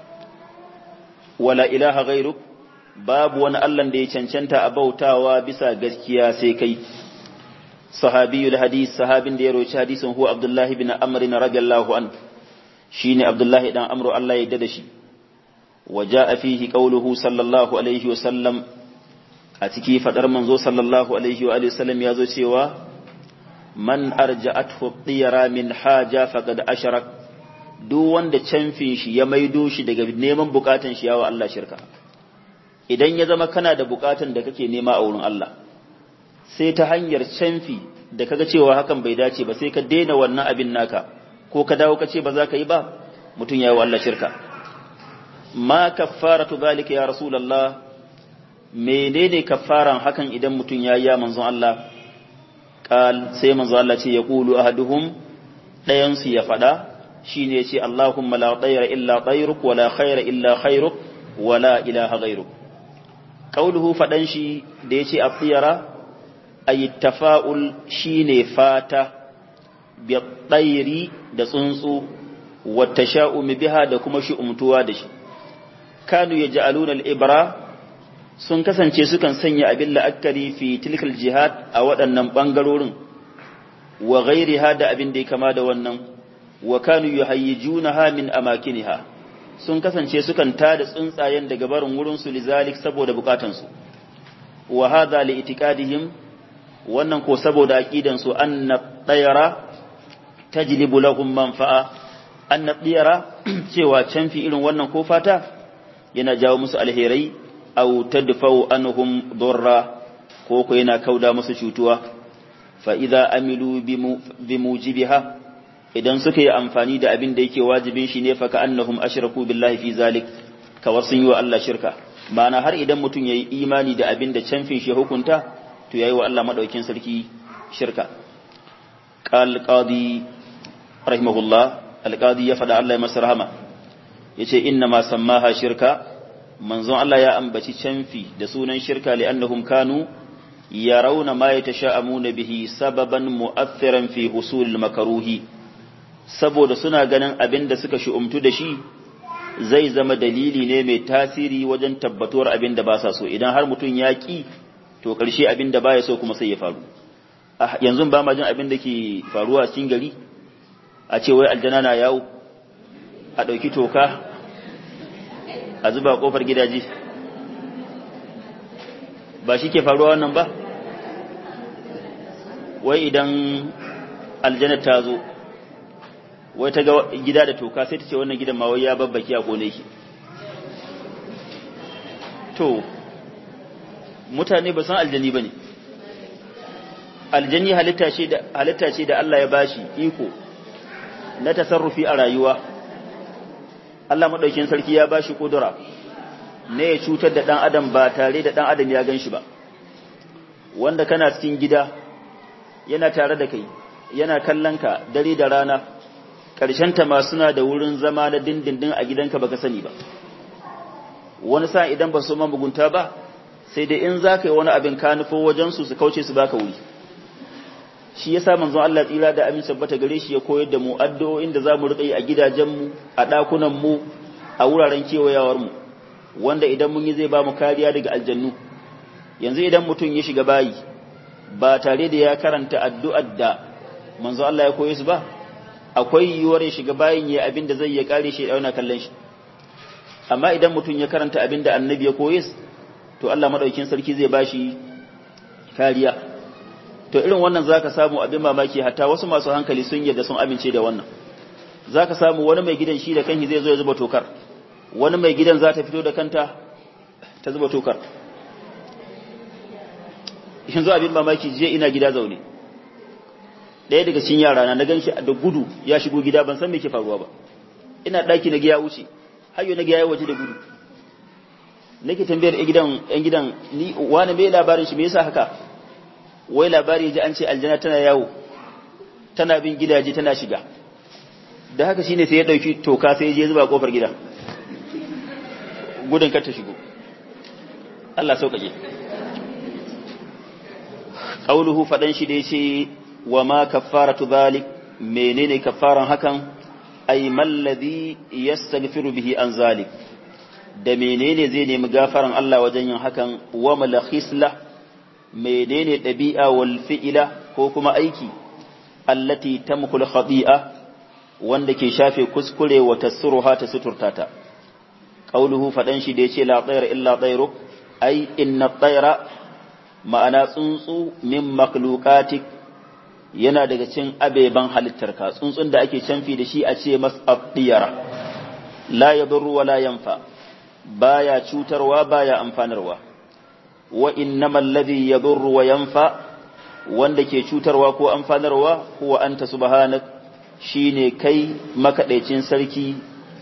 wala ilaha ghairuk babu wani Allah da ya cancanta a bautawa bisa gaskiya sai kai صحابي الحديث صحاب da ya roci hadisin huwa Abdullahi bin Amr radiyallahu an shine Abdullahi dan Amr Allah ya dada shi waja'a fihi qawluhu sallallahu alaihi wa sallam a ciki fadar manzo sallallahu alaihi wa alihi sallam yazo cewa man arja'athu tiyara min haja faqad asharak duk wanda canfin shi ya maido shi daga neman bukatun shi yawa Allah shirka idan ya zama kana da bukatun da kake nema a wurin Allah sai ta hanyar canfi da kaga cewa hakan bai dace ba sai ka daina wannan abin naka ko ka dawo ka ce ba za ka yi ba mutum ya yi wa Allah shirka ma kaffaratu zalika ya rasulullah menene kaffaran hakan idan mutum ya yi ya manzon Allah qal sai manzon Allah ce ya qulu ahaduhum dayan su ya fada shine ya ce Allahumma la tayra illa tayruk wa la khayra illa khayruk wa la ilaha ghayruk qauluhu fadan shi da yace at-tiyara ay tafa'ul shine fata bi tayri da tsuntsu wa tasha'um biha da kuma shi umtuwa da shi kanu yaj'aluna al-ibra sun kasance sukan sanya abin la'akari fi tilkal jihad a waɗannan bangarorin wa ghairiha da abin da ya kama da wannan wa kanu yuhayyijunaha min amakiniha sun kasance sukan tada tsuntsayen daga barin wurin su lizalik saboda bukatun su wa hadha li itiqadihim wannan ko saboda aqidan su anna tayara tajlibu lahum manfa'a anna tayara cewa canfi irin wannan ko fata yana jawo musu alherai aw tadfa'u anhum darra ko ko yana kauda musu cutuwa fa idza amilu bimujibiha idan suka yi amfani da abin da yake wajibin shi ne faka annahum ashraku billahi fi zalik kawar sun yi wa Allah shirka ma'ana har idan mutum yayi imani da abin da canfin shi hukunta to yayi wa Allah madaukin sarki shirka qal qadi rahimahullah al qadi ya fada Allah ya masa rahama yace inna ma sammaha shirka manzon Allah ya ambaci canfi da sunan shirka li annahum kanu yarawna ma yatasha'amuna bihi sababan mu'athiran fi husul makaruhi saboda suna ganin abin da suka shi'umtu da shi zai zama dalili ne mai tasiri wajen tabbatuwar abin da ba sa so idan har mutum ya ƙi to ƙarshe abin da ba ya so kuma sai ya faru yanzu ba ma jin abin da ke faruwa cikin gari a ce wai aljana na yawo a ɗauki toka a zuba ƙofar gidaje ba shi ke faruwa wannan ba wai idan aljana ta zo wai ta ga gida da toka sai ta ce wannan gidan ma wai ya babbaki a kone ki to mutane ba san aljani ba ne aljani halitta ce da halitta ce da Allah ya bashi iko na tasarrufi a rayuwa Allah madaukin sarki ya bashi kudura ne ya cutar da dan adam ba tare da dan adam ya ganshi ba wanda kana cikin gida yana tare da kai yana kallon ka dare da rana ta ma suna da wurin zama na dindindin a gidanka baka sani ba wani sa idan ba su ma mugunta ba sai dai in za ka yi wani abin ka nufo wajensu su kauce su baka wuri shi ya sa manzon Allah tsira da amin sabbata gare shi ya koyar da mu addu'o'in da za mu riƙa yi a gidajenmu a ɗakunanmu a wuraren kewayawarmu wanda idan mun yi zai ba mu kariya daga aljannu yanzu idan mutum ya shiga bayi ba tare da ya karanta addu'ar da manzon Allah ya koye su ba akwai yiwuwar ya shiga bayin ya abin da zai ya kare shi dauna kallon shi amma idan mutum ya karanta abin da annabi ya koye to Allah madaukin sarki zai bashi kariya to irin wannan zaka samu abin mamaki hatta wasu masu hankali sun yarda sun amince da wannan zaka samu wani mai gidan shi da kanki zai zo ya zuba tokar wani mai gidan za ta fito da kanta ta zuba tokar yanzu abin mamaki je ina gida zaune ɗaya daga cikin yara na gan shi da gudu ya shigo gida ban san me ke faruwa ba ina ɗaki na giya wuce hayo na giya waje da gudu nake tambayar ɗan gidan ɗan gidan ni wani me labarin shi me yasa haka wai labari ji an ce aljanna tana yawo tana bin gidaje tana shiga da haka shine sai ya ɗauki toka sai ya je zuba kofar gida gudun kar ta shigo Allah sauƙaƙe qauluhu fadan shi da yace wa ma kaffaratu dhalik menene kaffaran hakan ay malladhi yastaghfiru bihi an zalik da menene zai nemi gafaran Allah wajen yin hakan wa malakhisla menene dabi'a wal fi'ila ko kuma aiki allati tamkul khati'a wanda ke shafe kuskure wa tasruha ta suturtata qauluhu fadan shi da yace la tayra illa tayruk ay inna tayra ma'ana tsuntsu min makhluqatik yana daga cin abeban halittarka tsuntsun da ake canfi da shi a ce mas'abdiyara la yadurru wa la yanfa baya cutarwa baya amfanarwa wa innamal ladhi yadurru wa yanfa wanda ke cutarwa ko amfanarwa huwa anta subhanak shine kai makaɗaicin sarki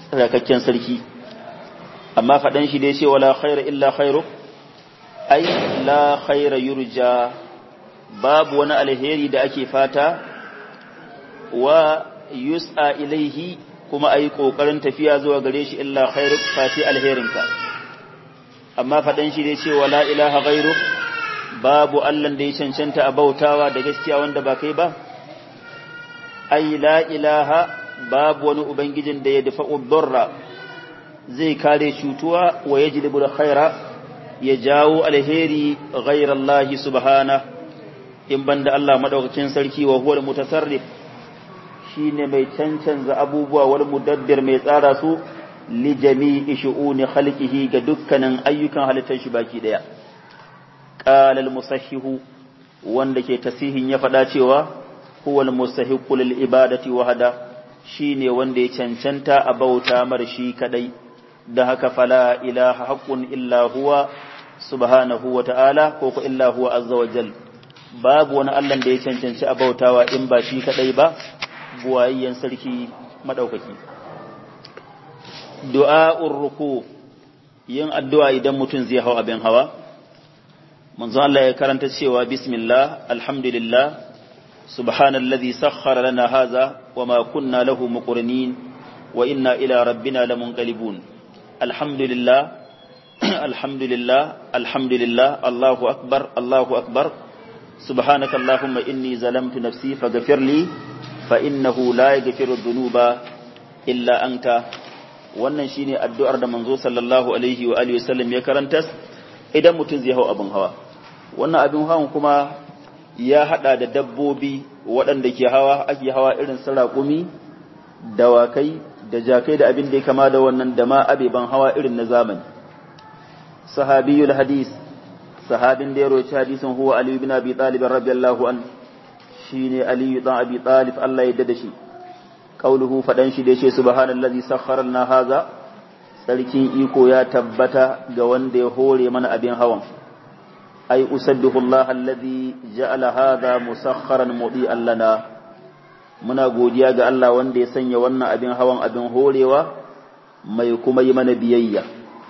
tsarkakken sarki amma faɗan shi da ya ce wala khaira illa khairu ai la khaira yurja babu wani alheri da ake fata wa yus'a ilaihi kuma ayi kokarin tafiya zuwa gare shi illa khairu fati alherinka amma faɗan shi da ya ce wala ilaha ghairu babu Allah da ya cancanta a bautawa da gaskiya wanda ba kai ba ai la ilaha babu wani ubangijin da ya dafa udurra zai kare cutuwa wa yajlibu khaira ya jawo alheri ghayra Allah subhana in banda Allah madaukakin sarki wa huwa mutasarrif shine mai cancanza abubuwa wal mudabbir mai tsara su li jami'i shu'uni khalqihi ga dukkanin ayyukan halittar shi baki daya qala al musahhihu wanda ke tasihin ya faɗa cewa huwa al musahiqu lil ibadati wahada shine wanda ya cancanta a bauta mar shi kadai da haka fala ilaha haqqun illa huwa subhanahu wa ta'ala ko ko illa huwa azza wa jal babu wani Allah da ya cancanci a bautawa in ba shi kadai ba buwayyen sarki madaukaki du'a'ur ruku yin addu'a idan mutum zai hau abin hawa manzo Allah ya karanta cewa bismillah alhamdulillah subhanallazi sakhkhara lana hadha wama kunna lahu muqrinin wa inna ila rabbina lamunqalibun alhamdulillah alhamdulillah alhamdulillah allahu akbar allahu akbar subhanaka allahumma inni zalamtu nafsi faghfir li fa innahu la yaghfiru dhunuba illa anta wannan shine addu'ar da manzo sallallahu alaihi wa alihi wasallam ya karanta idan mutum zai hau abin hawa wannan abin hawan kuma ya hada da dabbobi waɗanda ke hawa ake hawa irin su raƙumi dawakai da jakai da abin da ya kama da wannan da ma abeban hawa irin na zamani sahabiyul hadis sahabin da ya roci hadisin huwa ali ibn abi talib radiyallahu an shine ali ibn abi talib Allah ya dada shi qauluhu fadan shi da yace subhanallazi sakhkhara lana haza sarkin iko ya tabbata ga wanda ya hore mana abin hawan ai usabbihu Allah alladhi ja'ala hadha musakharan mudi'an lana muna godiya ga Allah wanda ya sanya wannan abin hawan abin horewa mai kuma yi mana biyayya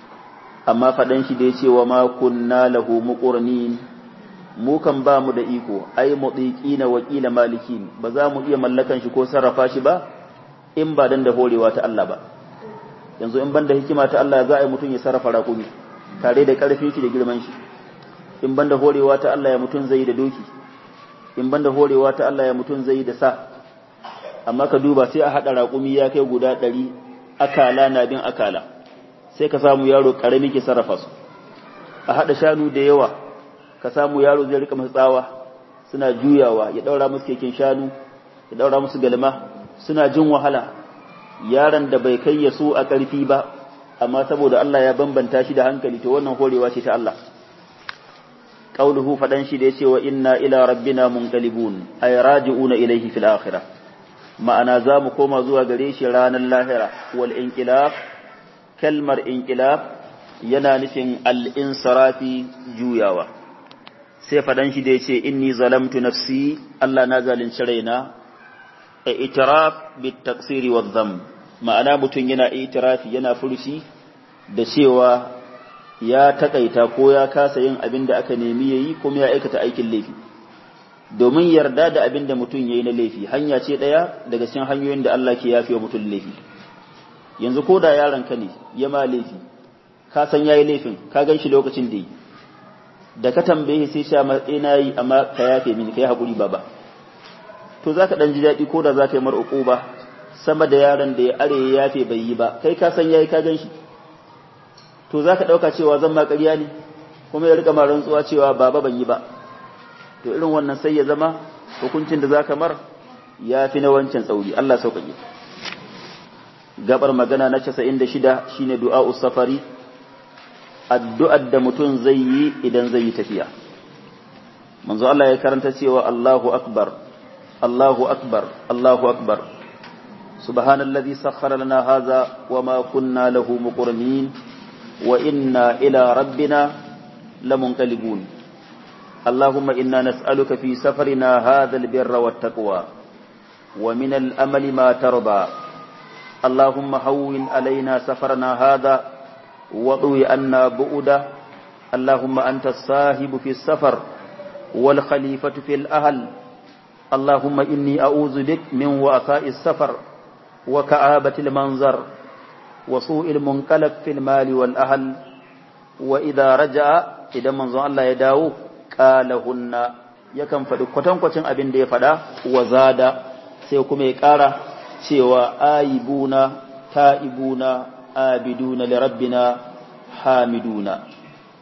amma faɗan shi da ya ce wa ma kunna lahu muqrinin mu kan ba mu da iko ai mudiqina wa qila malikin ba za mu iya mallakan shi ko sarrafa shi ba in ba dan da horewa ta Allah ba yanzu in banda hikima ta Allah za a yi mutum ya sarrafa raƙumi tare da ƙarfin shi da girman shi in banda horewa ta Allah ya mutum zai da doki in banda horewa ta Allah ya mutum zai da sa amma ka duba sai a haɗa raƙumi ya kai guda ɗari akala na bin akala sai ka samu yaro ƙarami ke sarrafa su a haɗa shanu da yawa ka samu yaro zai rika masu tsawa suna juyawa ya ɗaura musu keken shanu ya ɗaura musu galma suna jin wahala yaron da bai kai ya so a ƙarfi ba amma saboda Allah ya bambanta shi da hankali to wannan horewa ce ta Allah qauluhu fadan shi da yace wa inna ila rabbina munqalibun ay raji'una ilayhi fil akhirah ma'ana za mu koma zuwa gare shi ranar lahira wal inqilab kalmar inqilab yana nufin al insarafi juyawa sai fadan shi da yace inni zalamtu nafsi Allah na zalunci raina itiraf bit taqsiri wa dhanb ma'ana mutum yana itirafi yana furuci da cewa ya takaita ko ya kasa yin abin da aka nemi yayi kuma ya aikata aikin laifi domin yarda da abin da mutum yayi na laifi hanya ce daya daga cikin hanyoyin da Allah ke yafe wa mutum laifi yanzu ko da yaron ka ne ya ma laifi ka san yayi laifin ka gan shi lokacin da yi da ka tambaye sai sha matsayi yi amma ka yafe mini kai hakuri baba to zaka dan ji daɗi ko da zaka yi mar uquba sama da yaron da ya are ya yafe bai yi ba kai ka san yayi ka gan shi to zaka dauka cewa zan ma ƙarya ne kuma ya rika ma rantsuwa cewa baba ban yi ba to irin wannan sai ya zama hukuncin da zaka mar ya fi na wancan tsauri Allah sauƙaƙe gabar magana na 96 shine du'a'us safari addu'ar da mutum zai yi idan zai yi tafiya manzo Allah ya karanta cewa Allahu akbar Allahu akbar Allahu akbar subhanallazi sakhkhara lana hadha wama kunna lahu muqrinin wa inna ila rabbina lamunqalibun اللهم إنا نسألك في سفرنا هذا البر والتقوى ومن الأمل ما ترضى اللهم هون علينا سفرنا هذا وضوي أنا بؤدا اللهم أنت الصاحب في السفر والخليفة في الأهل اللهم إني أعوذ بك من وأثاء السفر وكآبة المنظر وسوء المنقلب في المال والأهل وإذا رجع إذا منظر الله يداو قالهن yakan faɗi kwatankwacin abin da ya faɗa wa zada sai kuma ya ƙara cewa ayibuna ta'ibuna abiduna li rabbina hamiduna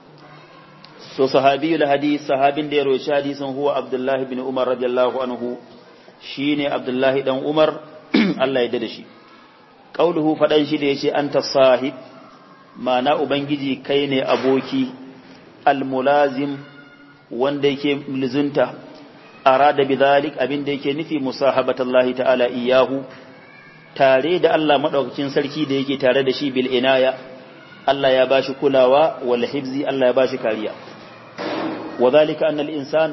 so sahabiyul hadith sahabin da ya roci hadisin huwa abdullahi bin umar radiyallahu anhu shine abdullahi dan umar Allah ya dada shi qauluhu fadan shi da yace anta sahib ma'ana ubangiji kai ne aboki almulazim wanda yake lizunta arada bidhalik abin da yake nufi musahabatallahi ta'ala iyahu tare da Allah madaukakin sarki da yake tare da shi bil inaya Allah ya bashi kulawa wal hifzi Allah ya bashi kariya wadhalika anna al insan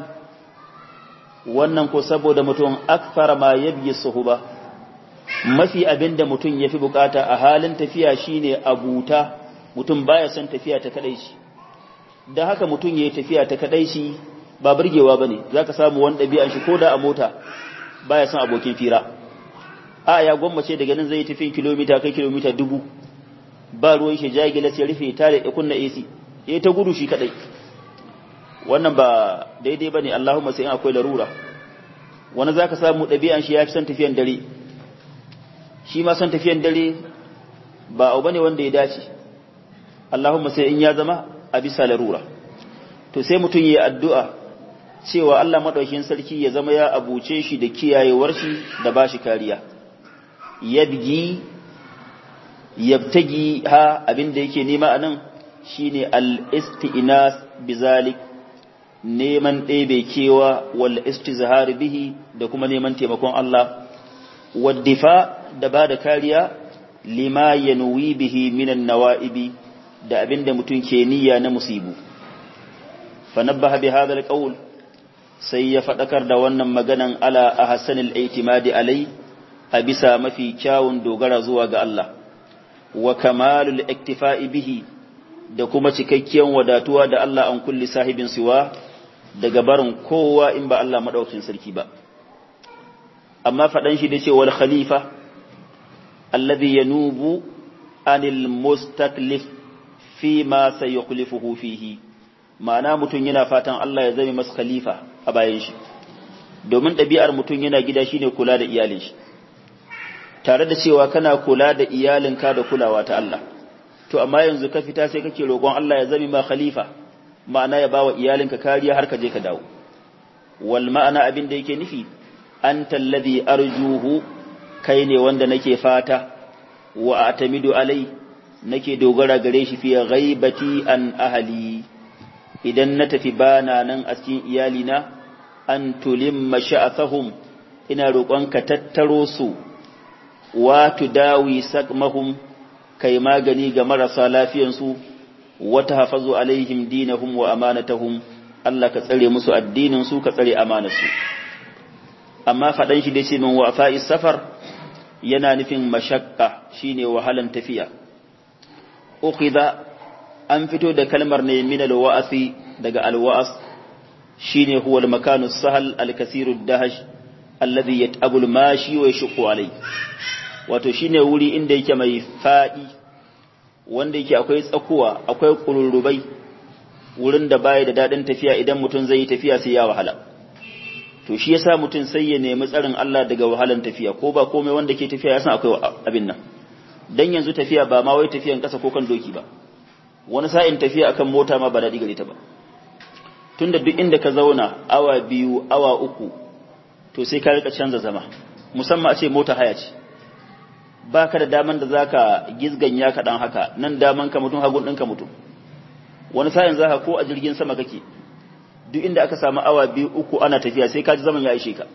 wannan ko saboda mutum akthara ma yabyi suhuba mafi abinda mutum yafi bukata a halin tafiya shine abuta mutum baya son tafiya ta kadai shi da haka mutum yayi tafiya ta kadai shi ba burgewa bane zaka samu wani dabi'an shi koda a mota baya son abokin fira a ya gwammace daga nan zai tafi kilomita kai kilomita dubu ba ruwan shi jagila sai rufe tare ya kunna AC yayi ta gudu shi kadai wannan ba daidai bane Allahumma sai akwai larura wani zaka samu dabi'an shi yafi son tafiyan dare shi ma son tafiyan dare ba abu bane wanda ya dace Allahumma sai in ya zama a bisa larura to sai mutum yayi addu'a cewa Allah madaukakin sarki ya zama ya abuce shi da kiyayewar shi da bashi kariya yabgi yabtagi ha abinda yake nema anan shine al-isti'nas bizalik neman ɗebe kewa wal istizhar bihi da kuma neman taimakon Allah waddifa da ba da kariya lima yanwi bihi minan nawa'ibi da abinda mutum ke niyya na musibu fa nabbaha bi hadha al sai ya fadakar da wannan maganan ala ahsanil i'timadi alai a bisa mafi kyawun dogara zuwa ga Allah wa kamalul iktifa'i bihi da kuma cikakkiyar wadatuwa da Allah an kulli sahibin siwa daga barin kowa in ba Allah madaukakin sarki ba amma fadan shi da ce wal khalifa alladhi yanubu anil mustaklif fi ma sayukhlifuhu fihi ma'ana mutum yana fatan Allah ya zame masa khalifa a bayan shi domin ɗabi'ar mutum yana gida shine kula da iyalin shi tare da cewa kana kula da iyalinka da kulawa ta Allah to amma yanzu ka fita sai kake roƙon Allah ya zame ma khalifa ma'ana ya bawa iyalinka kariya har ka je ka dawo wal ma'ana abin da yake nufi anta alladhi arjuhu kai ne wanda nake fata wa atamidu alai nake dogara gare shi fi ghaibati an ahli idan na tafi bana nan a cikin iyalina an tulimma sha'athahum ina roƙon ka tattaro su wa tudawi sakmahum kai magani ga marasa lafiyansu wa tahfazu alaihim dinahum wa amanatahum Allah ka tsare musu addinin su ka tsare amanarsu amma fadan shi dace min wa fa'is safar yana nufin mashakka shine wahalan tafiya ukhidha an fito da kalmar ne min alwa'asi daga alwa'as shine huwa almakanu sahal alkasiru dahash alladhi yat'abu almashi wa yashqu alai wato shine wuri inda yake mai fadi wanda yake akwai tsakuwa akwai kururrubai wurin da baya da dadin tafiya idan mutum zai yi tafiya sai ya wahala to shi yasa mutum sai ya nemi tsarin Allah daga wahalan tafiya ko ba komai wanda ke tafiya ya san akwai abin nan dan yanzu tafiya ba ma wai tafiyan kasa ko kan doki ba wani sa'in tafiya akan mota ma ba daɗi gare ta ba tunda duk inda ka zauna awa biyu awa uku to sai ka rika canza zama musamman a ce mota haya ce ba ka da daman da zaka gizganya ka dan haka nan daman ka mutum hagun ɗinka mutum wani sa'in zaka ko a jirgin sama kake duk inda aka samu awa biyu uku ana tafiya sai ka ji zaman ya ishe ka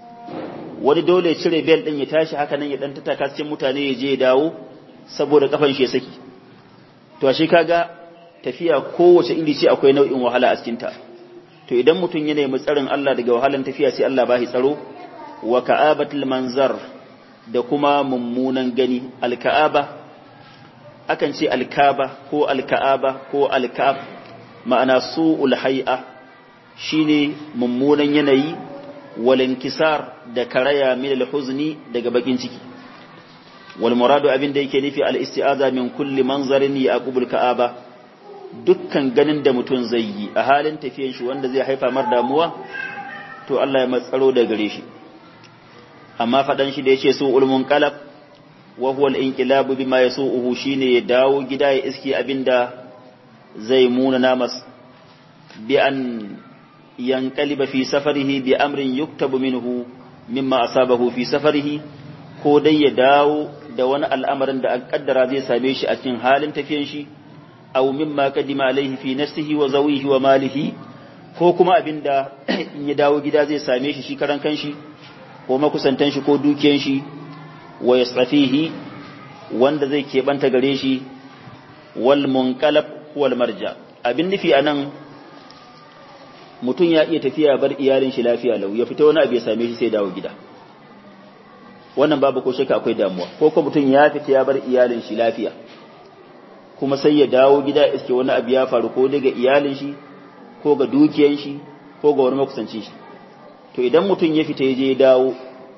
wani dole cire bel din ya tashi haka nan ya dan tattaka cikin mutane ya je ya dawo saboda kafan shi ya saki to ashe kaga tafiya kowace iri ce akwai nau'in wahala a cikin ta to idan mutum ya nemi tsarin Allah daga wahalan tafiya sai Allah bashi tsaro wa ka'abatul manzar da kuma mummunan gani alka'aba akan ce alkaba ko alka'aba ko alka'ab ma'ana su'ul hay'a shine mummunan yanayi wal inkisar da karaya min al-huzni daga bakin ciki wal muradu abin da yake nufi al-isti'aza min kulli manzarin yaqubul ka'aba dukkan ganin da mutum zai yi a halin tafiyan shi wanda zai haifa mar damuwa to Allah ya matsaro da gare shi amma fadan shi da yace su ulmun qalab wa huwa al-inqilabu bima yasu'uhu shine ya dawo gida ya iski abinda zai muna namas bi an yanqaliba fi safarihi bi amrin yuktabu minhu mimma asabahu fi safarihi ko dai ya dawo da wani al'amarin da an kaddara zai same shi a cikin halin tafiyan shi aw mimma kadima alaihi fi nafsihi wa zawihi wa malihi ko kuma abinda in ya dawo gida zai same shi shi karan kanshi ko makusantan shi ko dukiyan shi wa yasafihi wanda zai keɓanta gare shi wal munqalab wal marja abin nufi anan mutum ya iya tafiya bar iyalin shi lafiya lau ya fita wani abu ya same shi sai dawo gida wannan babu ko shakka akwai damuwa ko ko mutum ya fita ya bar iyalin shi lafiya kuma sai ya dawo gida iske wani abu ya faru ko daga iyalin shi ko ga dukiyan shi ko ga wani makusancin shi to idan mutum ya fita ya je ya dawo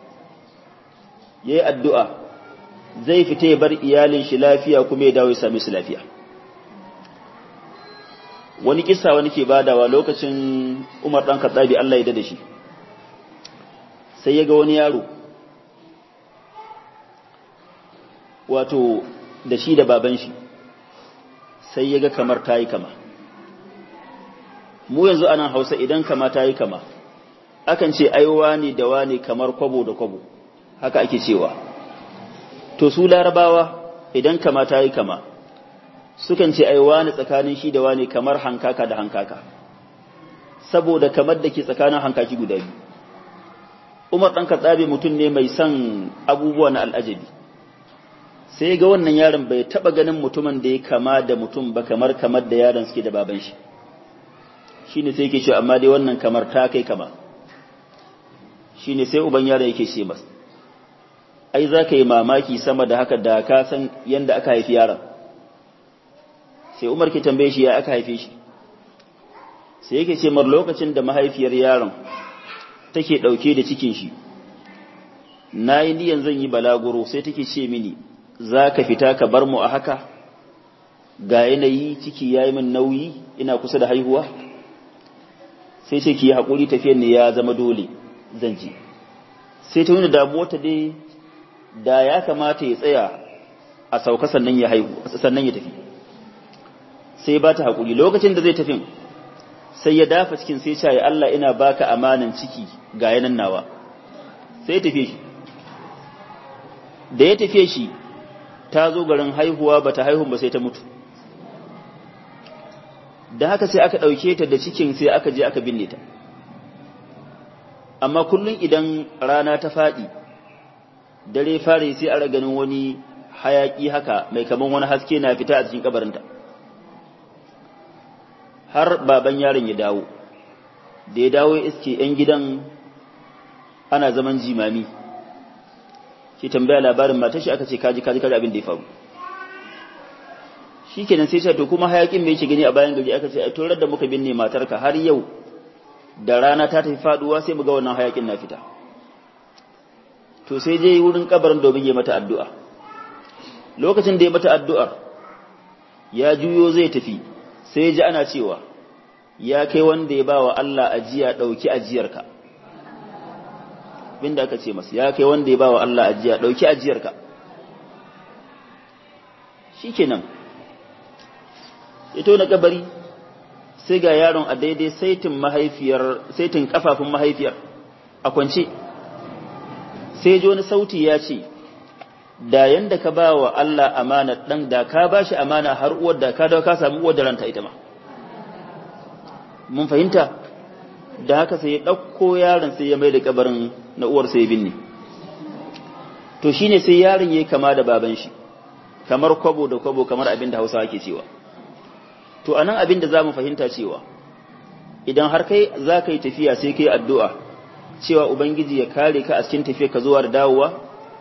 ya yi addu'a zai fita ya bar iyalin shi lafiya kuma ya dawo ya same su lafiya wani kisa wani ke badawa lokacin umar ɗan katsabi Allah ya da shi sai ya ga wani yaro wato da shi da baban shi sai ya ga kamar ta yi kama mu yanzu anan hausa idan kama ta yi kama akan ce aiwa ne da wane kamar kwabo da kwabo haka ake cewa to su larabawa idan kama ta yi kama sukan ce aiwa ne tsakanin shi da wane kamar hankaka da hankaka saboda kamar da ke tsakanin hankaki guda biyu umar ɗan katsabe mutum ne mai son abubuwa na al'ajabi sai ga wannan yaron bai taɓa ganin mutumin da ya kama da mutum ba kamar kamar da yaron suke da baban shi shine sai yake cewa amma dai wannan kamar ta kai kama shine sai uban yaron yake ce masa ai za ka yi mamaki sama da haka da ka san yadda aka haifi yaron sai umar ke tambaye shi ya aka haife shi sai yake ce mar lokacin da mahaifiyar yaron take ɗauke da cikin shi na yi niyan zan yi balaguro sai take ce mini za ka fita ka bar mu a haka ga yanayi ciki ya yi min nauyi ina kusa da haihuwa sai ce ki yi haƙuri tafiyar ne ya zama dole zan ji sai ta wani damuwa ta dai da ya kamata ya tsaya a sauka sannan ya haihu sannan ya tafi sai ba ta haƙuri lokacin da zai tafi sai ya dafa cikin sai ce ya Allah ina baka amanan ciki ga yanan nawa sai ya tafi shi da ya tafi shi ta zo garin haihuwa ba ta haihu ba sai ta mutu da haka sai aka ɗauke ta da cikin sai aka je aka binne ta amma kullum idan rana ta faɗi dare fare sai a ganin wani hayaƙi haka mai kaman wani haske na fita a cikin kabarinta har baban yaron ya dawo da ya dawo ya iske 'yan gidan ana zaman jimami shi tambaya labarin matashi aka ce kaji kaji kaji abin da ya faru shi kenan sai ce to kuma hayakin mai yake gani a bayan gari aka ce a torar da muka binne matarka har yau da rana ta tafi faduwa sai mu ga wannan hayakin na fita to sai je wurin kabarin domin ya mata addu'a lokacin da ya mata addu'ar ya juyo zai tafi sai ya ji ana cewa ya kai wanda ya bawa Allah ajiya dauki ajiyarka binda aka ce masa ya kai wanda ya bawa Allah ajiya dauki ajiyarka shikenan ito na kabari sai ga yaron a daidai saitin mahaifiyar saitin kafafun mahaifiyar a kwance sai ji wani sauti ya ce da yanda ka ba wa Allah amana dan da ka ba shi amana har uwar da ka dawo ka samu uwar da ranta ita ma mun fahimta da haka sai ya ɗauko yaron sai ya mai da kabarin na uwar sai binne to shine sai yaron yayi kama da baban shi kamar kwabo da kwabo kamar abin da Hausa ake cewa to anan abin da zamu fahimta cewa idan har kai za ka yi tafiya sai kai addu'a cewa ubangiji ya kare ka a cikin tafiya ka zuwa da dawowa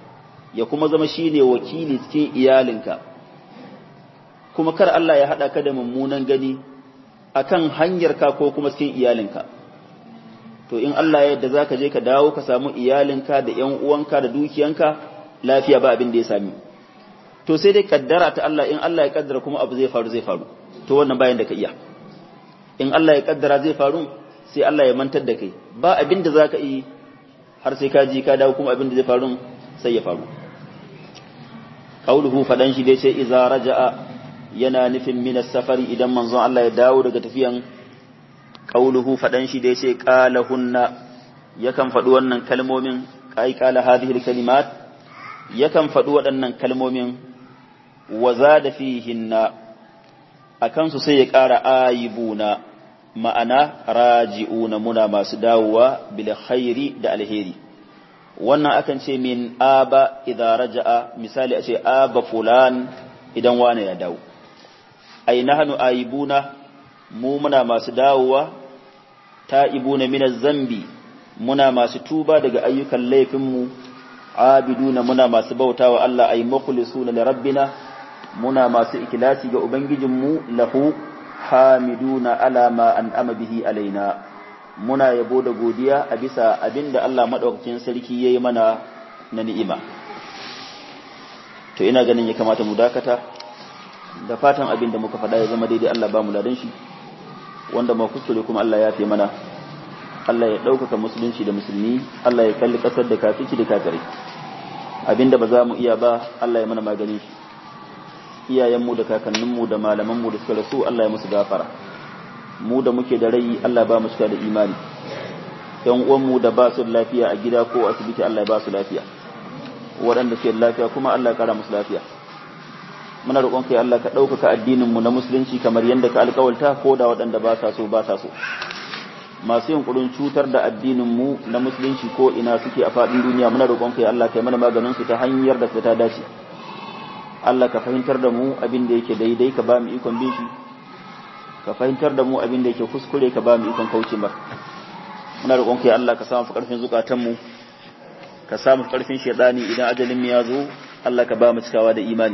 ya kuma zama shine wakili cikin iyalinka kuma kar Allah ya haɗa ka da mummunan gani akan hanyarka ko kuma cikin iyalinka to in Allah ya yadda zaka je ka dawo ka samu iyalinka da ƴan uwanka da dukiyanka lafiya ba abin da ya sami to sai dai kaddara ta Allah in Allah ya kaddara kuma abu zai faru zai faru to wannan bayan da ka iya in Allah ya kaddara zai faru sai Allah ya mantar da kai ba abin da zaka yi har sai ka ji ka dawo kuma abin da zai faru sai ya faru qauluhu fadan shi dai ce iza raja'a yana nufin minas safari idan manzon Allah ya dawo daga tafiyan qauluhu fadan shi da yace qala hunna yakan faɗi wannan kalmomin kai qala hadhihi kalimat yakan faɗi waɗannan kalmomin wa zada fihinna akan su sai ya ƙara ayibuna ma'ana raji'una muna masu dawowa bil khairi da alheri wannan akan ce min aba idza raja'a misali a ce aba fulan idan wane ya dawo ai nahnu aibuna mu muna masu dawowa ta'ibuna minaz zambi muna masu tuba daga ayyukan laifinmu abiduna muna masu bautawa Allah ay mukhlisuna li rabbina muna masu ikhlasi ga ubangijinmu lahu hamiduna ala ma an'ama bihi alaina muna yabo da godiya a bisa abinda Allah madaukakin sarki yayi mana na ni'ima to ina ganin ya kamata mu dakata da fatan abin da muka faɗa ya zama daidai Allah ba mu ladan shi wanda ma kuskure kuma Allah ya fi mana Allah ya ɗaukaka musulunci da musulmi Allah ya kalli ƙasar da kafici da kafirai abinda ba za mu iya ba Allah ya mana maganin shi iyayenmu da kakanninmu da malamanmu da suka rasu Allah ya musu gafara mu da muke da rai Allah ba mu cika da imani yan uwanmu da ba su lafiya a gida ko asibiti Allah ya ba su lafiya waɗanda suke da lafiya kuma Allah ya kara musu lafiya muna roƙon kai Allah ka ɗaukaka addinin mu na musulunci kamar yadda ka alƙawalta ko da waɗanda ba sa so ba sa so masu yunkurin cutar da addinin mu na musulunci ko ina suke a faɗin duniya muna roƙon kai Allah kai mana maganin su ta hanyar da ta dace Allah ka fahimtar da mu abin da yake daidai ka ba mu ikon bin shi ka fahimtar da mu abin da yake kuskure ka ba mu ikon kauce mar muna roƙon kai Allah ka samu ƙarfin zukatan mu ka samu ƙarfin shedani idan ajalin mu ya zo Allah ka ba mu cikawa da imani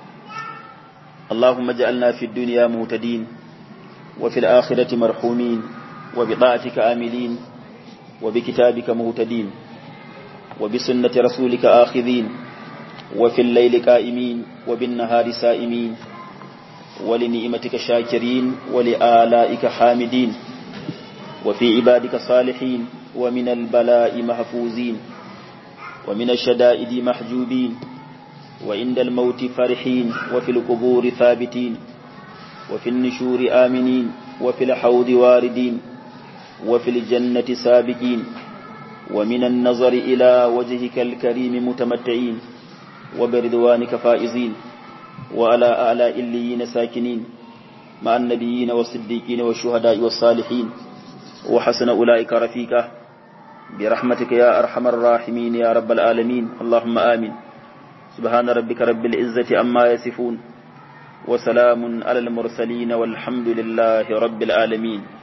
اللهم اجعلنا في الدنيا مهتدين وفي الآخرة مرحومين وبطاعتك آملين وبكتابك مهتدين وبسنة رسولك آخذين وفي الليل قائمين وبالنهار سائمين ولنعمتك شاكرين ولآلائك حامدين وفي عبادك صالحين ومن البلاء محفوزين ومن الشدائد محجوبين وعند الموت فرحين وفي القبور ثابتين وفي النشور آمنين وفي الحوض واردين وفي الجنة سابقين ومن النظر إلى وجهك الكريم متمتعين وبرضوانك فائزين وعلى أعلى إليين ساكنين مع النبيين والصديقين والشهداء والصالحين وحسن أولئك رفيقا برحمتك يا أرحم الراحمين يا رب العالمين اللهم آمين سبحان ربك رب العزة أما يصفون وسلام على المرسلين والحمد لله رب العالمين